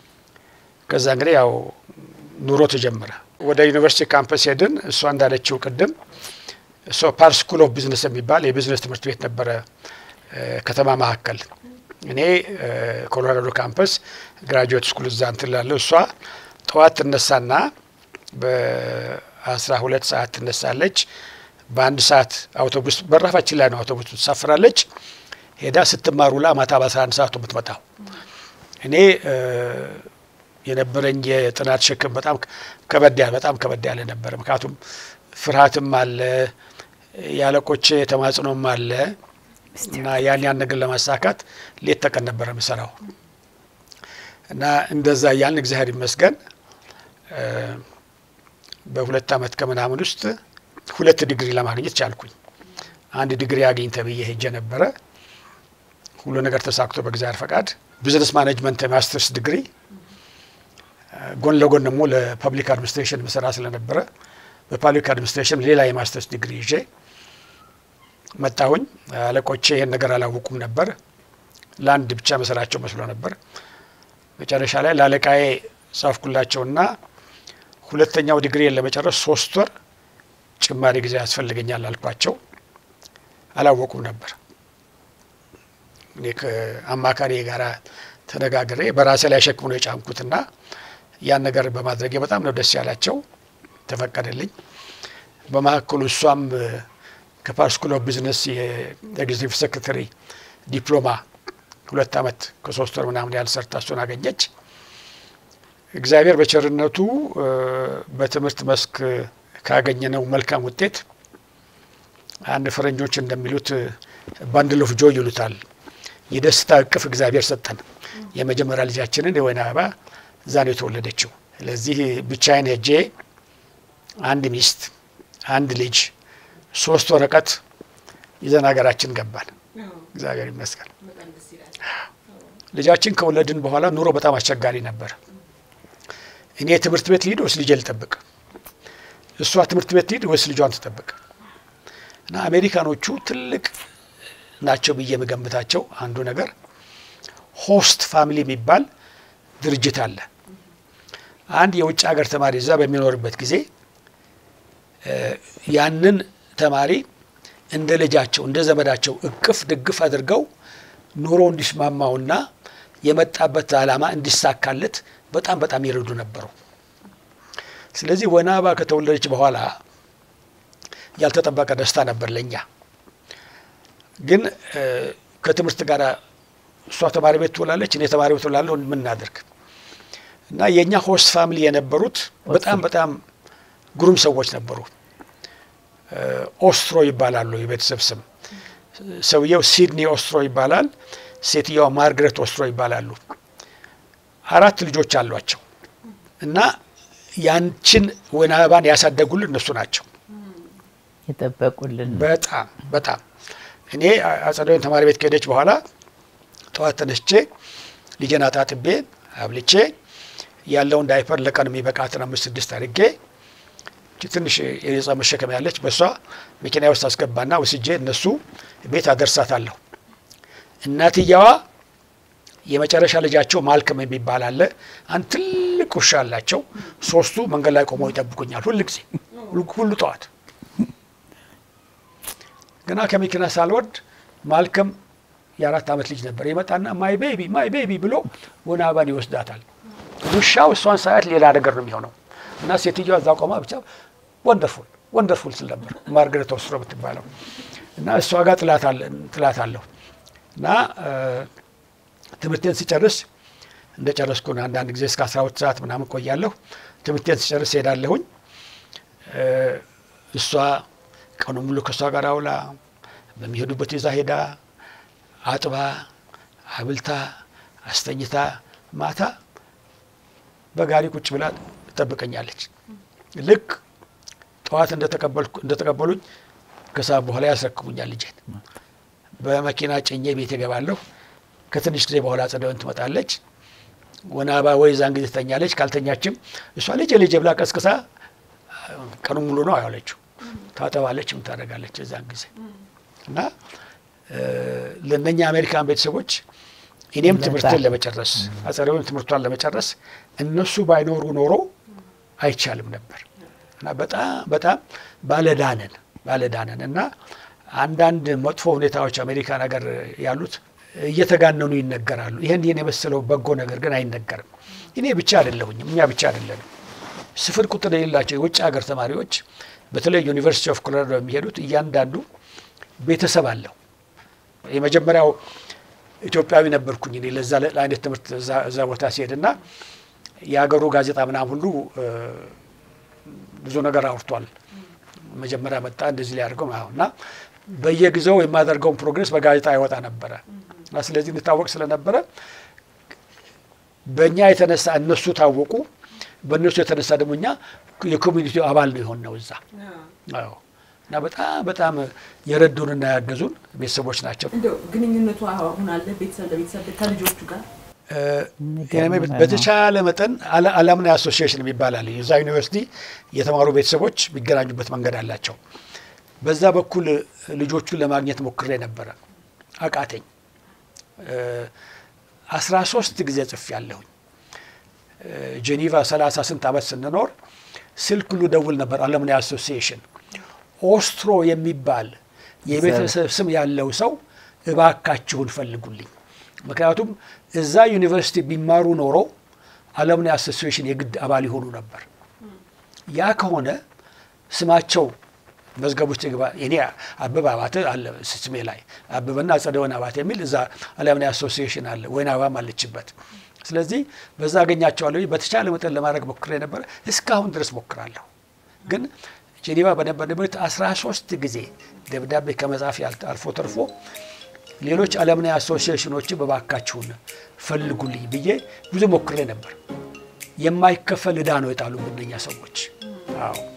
ከዛ እንግዲህ ያው ኑሮ ተጀመረ። ወደ ዩኒቨርሲቲ ካምፐስ ሄድን። እሷ እንዳለችው ቅድም እሷ ፓር ስኩል ኦፍ ቢዝነስ የሚባል የቢዝነስ ትምህርት ቤት ነበረ ከተማ መካከል። እኔ ኮሎራዶ ካምፐስ ግራጁዌት ስኩል እዛ እንትን ላለሁ። እሷ ጠዋት ትነሳና አስራ ሁለት ሰዓት ትነሳለች። በአንድ ሰዓት አውቶቡስ በራፋችን ላይ ነው አውቶቡስ ትሳፍራለች። ሄዳ ስትማር ውላ ማታ በአስራ አንድ ሰዓቱ የምትመጣው እኔ እ፣ የነበረኝ የጥናት ሸክም በጣም ከበድ ያለ በጣም ከበድ ያለ ነበረ። ምክንያቱም ፍርሃትም አለ የአለቆቼ ተማጽኖም አለ እና ያን ያን ነገር ለማሳካት ሌት ተቀን ነበረ የምሰራው እና እንደዛ እያልን እግዚአብሔር ይመስገን እ፣ በሁለት ዓመት ከምናምን ውስጥ ሁለት ዲግሪ ለማግኘት ቻልኩኝ። አንድ ዲግሪ አግኝ ተብዬ ሄጄ ነበረ። ሁሉ ነገር ተሳክቶ በእግዚአብሔር ፈቃድ ቢዝነስ ማኔጅመንት የማስተርስ ዲግሪ እ፣ ጎን ለጎን ደግሞ ለፐብሊክ አድሚኒስትሬሽን ምሰራ ስለነበረ በፐብሊክ አድሚኒስትሬሽን ሌላ የማስተርስ ዲግሪ ይዤ መጣሁኝ። አለቆቼ ይህን ነገር አላወቁም ነበር። ለአንድ ብቻ መሰላቸው መስሎ ነበር። መጨረሻ ላይ ለአለቃዬ ጻፍኩላቸውና ሁለተኛው ዲግሪን ለመጨረስ ሶስት ወር ጭማሪ ጊዜ ያስፈልገኛል አልኳቸው። አላወቁም ነበር። እኔ ከአማካሪ ጋር ተነጋግሬ በራሴ ላይ ሸክም ነው የጫንኩትና ያን ነገር በማድረጌ በጣም ነው ደስ ያላቸው። ተፈቀደልኝ። በመካከሉ እሷም ከፓር ስኩል ኦፍ ቢዝነስ የኤግዚቲቭ ሴክሬታሪ ዲፕሎማ ሁለት ዓመት ከሶስት ወር ምናምን ያህል ሰርታ እሱን አገኘች። እግዚአብሔር በቸርነቱ እ፣ በትምህርት መስክ ካገኘነው መልካም ውጤት አንድ ፈረንጆች እንደሚሉት ባንድል ኦፍ ጆይ ይሉታል። የደስታ እቅፍ እግዚአብሔር ሰጠን። የመጀመሪያ ልጃችንን የወይን አበባ እዛ ነው የተወለደችው። ስለዚህ ብቻዬን ሄጄ አንድ ሚስት፣ አንድ ልጅ፣ ሶስት ወረቀት ይዘን ሀገራችን ገባን። እግዚአብሔር ይመስገን። በጣም ደስ ይላል። ልጃችን ከወለድን በኋላ ኑሮ በጣም አስቸጋሪ ነበር። እኔ ትምህርት ቤት ልሂድ ወይስ ልጄ ልጠብቅ? እሷ ትምህርት ቤት ልሂድ ወይስ ልጇን ትጠብቅ? እና አሜሪካኖቹ ትልቅ ናቸው ብዬ የምገምታቸው አንዱ ነገር ሆስት ፋሚሊ የሚባል ድርጅት አለ። አንድ የውጭ ሀገር ተማሪ እዛ በሚኖርበት ጊዜ እ፣ ያንን ተማሪ እንደ ልጃቸው እንደ ዘመዳቸው እቅፍ ድግፍ አድርገው ኑሮ እንዲስማማውና የመጣበት ዓላማ እንዲሳካለት በጣም በጣም ይረዱ ነበሩ። ስለዚህ ወይን አበባ ከተወለደች በኋላ ያልተጠበቀ ደስታ ነበር ለእኛ። ግን እ፣ ከትምህርት ጋር እሷ ተማሪ ቤት ትውላለች፣ እኔ ተማሪ ቤት ትውላለሁ። ምን እናድርግ እና የእኛ ሆስት ፋሚሊ የነበሩት በጣም በጣም ግሩም ሰዎች ነበሩ። እ፣ ኦስትሮ ይባላሉ የቤተሰብ ስም። ሰውየው ሲድኒ ኦስትሮ ይባላል። ሴትየዋ ማርግሬት ኦስትሮ ይባላሉ። አራት ልጆች አሏቸው እና ያንችን ወይን አበባን ያሳደጉልን እነሱ ናቸው። የጠበቁልን በጣም በጣም እኔ አጸደ ወይን ተማሪ ቤት ከሄደች በኋላ ጠዋት ተነስቼ ልጄን አጣጥቤ አብልቼ ያለውን ዳይፐር ለቀን የሚበቃትን አምስት ስድስት አድርጌ እቺ ትንሽ የነጻ መሸከም ያለች በእሷ መኪና ውስጥ አስገባና ወስጄ እነሱ ቤት አደርሳታለሁ። እናትየዋ የመጨረሻ ልጃቸው ማልከም የሚባል አለ። አንድ ትልቅ ውሻ አላቸው። ሶስቱ መንገድ ላይ ቆመው ይጠብቁኛል ሁል ጊዜ ሁሉ- ሁሉ ጠዋት ገና ከመኪና ሳልወርድ ማልከም የአራት ዓመት ልጅ ነበር። ይመጣና ማይ ቤቢ ማይ ቤቢ ብሎ ወይን አበባን ይወስዳታል። ውሻው እሷን ሳያት ሌላ ነገር ነው የሚሆነው እና ሴትዮዋ እዛ ቆማ ብቻ ወንደርፉል ወንደርፉል ስል ነበር ማርገሬት ኦስትሮ የምትባለው እና እሷ ጋር ጥላት አለሁ እና እ፣ ትምህርቴን ስጨርስ እንደ ጨረስኩ ነው። አንዳንድ ጊዜ እስከ አስራ ሁለት ሰዓት ምናምን ቆያለሁ። ትምህርቴን ስጨርስ ሄዳለሁኝ። እ፣ እሷ ቀኑ ሙሉ ከእሷ ጋር አውላ በሚሄዱበት ይዛ ሄዳ አጥባ አብልታ አስተኝታ ማታ በጋሪ ቁጭ ብላ ትጠብቀኛለች። ልክ ጠዋት እንደተቀበልኩ- እንደተቀበሉኝ ከሰዓት በኋላ ያስረክቡኛል ልጄን። በመኪና ጭኜ ቤት እገባለሁ። ከትንሽ ጊዜ በኋላ አጸደ ወይን ትመጣለች። ወይን አበባ ወይ ዛን ጊዜ ትተኛለች። ካልተኛችም እሷ ልጄ ልጄ ብላ ቀስቅሳ ቀኑ ሙሉ ነው ያለችው። ታጠባለች፣ ምን ታደርጋለች የዛን ጊዜ እና እ፣ ለእነኛ አሜሪካን ቤተሰቦች እኔም በጣም። ትምህርትን ለመጨረስ አጸደ ወይን ትምህርቷን ለመጨረስ እነሱ ባይኖሩ ኖሮ አይቻልም ነበር እና በጣም በጣም ባለዳነን ባለዳነን እና አንዳንድ መጥፎ ሁኔታዎች አሜሪካን ሀገር ያሉት እየተጋነኑ ይነገራሉ። ይህን ይህን የመሰለው በጎ ነገር ግን አይነገርም። እኔ ብቻ አይደለሁኝም፣ እኛ ብቻ አይደለንም። ስፍር ቁጥር የሌላቸው የውጭ ሀገር ተማሪዎች በተለይ ዩኒቨርሲቲ ኦፍ ኮሎራዶ የሚሄዱት እያንዳንዱ ቤተሰብ አለው። የመጀመሪያው ኢትዮጵያዊ ነበርኩኝ እኔ ለዛ ለአይነት ትምህርት እዛ- እዛ ቦታ ሲሄድ እና የሀገሩ ጋዜጣ ምናምን ሁሉ እ፣ ብዙ ነገር አውርቷል። መጀመሪያ መጣ እንደዚህ ሊያደርገው ምናምን እና በየጊዜው የማደርገውን ፕሮግሬስ በጋዜጣ ይወጣ ነበረ እና ስለዚህ እንታወቅ ስለነበረ በእኛ የተነሳ እነሱ ታወቁ። በእነሱ የተነሳ ደግሞ እኛ የኮሚኒቲው አባል ነው የሆን ነው እዛ አዎ። እና በጣም በጣም የረዱንና ያገዙን ቤተሰቦች ናቸው። እንደው ግንኙነቱ አሁን አለ ቤተሰብ ለቤተሰብ ከልጆቹ ጋር የኔ ቤት በተቻለ መጠን አላ- አላምናይ አሶሲዬሽን የሚባል አለ። የዛ ዩኒቨርሲቲ የተማሩ ቤተሰቦች የሚገናኙበት መንገድ አላቸው። በዛ በኩል ልጆቹን ለማግኘት ሞክሬ ነበረ፣ አቃተኝ። አስራ ሶስት ጊዜ ጽፌ ያለሁኝ ጄኔቫ ሰላሳ ስንት ዓመት ስንኖር ስልክ ሁሉ ደውል ነበር። አለምናይ አሶሲዬሽን ኦስትሮ የሚባል የቤተሰብ ስም ያለው ሰው እባካችሁን ፈልጉልኝ። ምክንያቱም እዛ ዩኒቨርሲቲ ቢማሩ ኖሮ አለምናይ አሶሲዬሽን የግድ አባል ይሆኑ ነበር። ያ ከሆነ ስማቸው መዝገብ ውስጥ ይግባ። እኔ አበበ አባተ አለ ስሜ ላይ አበበና አጸደወይን አባተ የሚል እዛ አለምናይ አሶሲዬሽን አለ። ወይን አበባም አለችበት። ስለዚህ በዛ አገኛቸዋለሁ። በተቻለ መጠን ለማድረግ ሞክሬ ነበረ። እስካሁን ድረስ ሞክራለሁ። ግን ጄኔቫ በነበርንበት አስራ ሶስት ጊዜ ደብዳቤ ከመጻፍ ያልተ- አልፎ ተርፎ ሌሎች አለምናይ አሶሲዬሽኖችን በባካችሁን ፈልጉልኝ ብዬ ብዙ ሞክሬ ነበር። የማይከፈል ዕዳ ነው የጣሉብን እነኛ ሰዎች። አዎ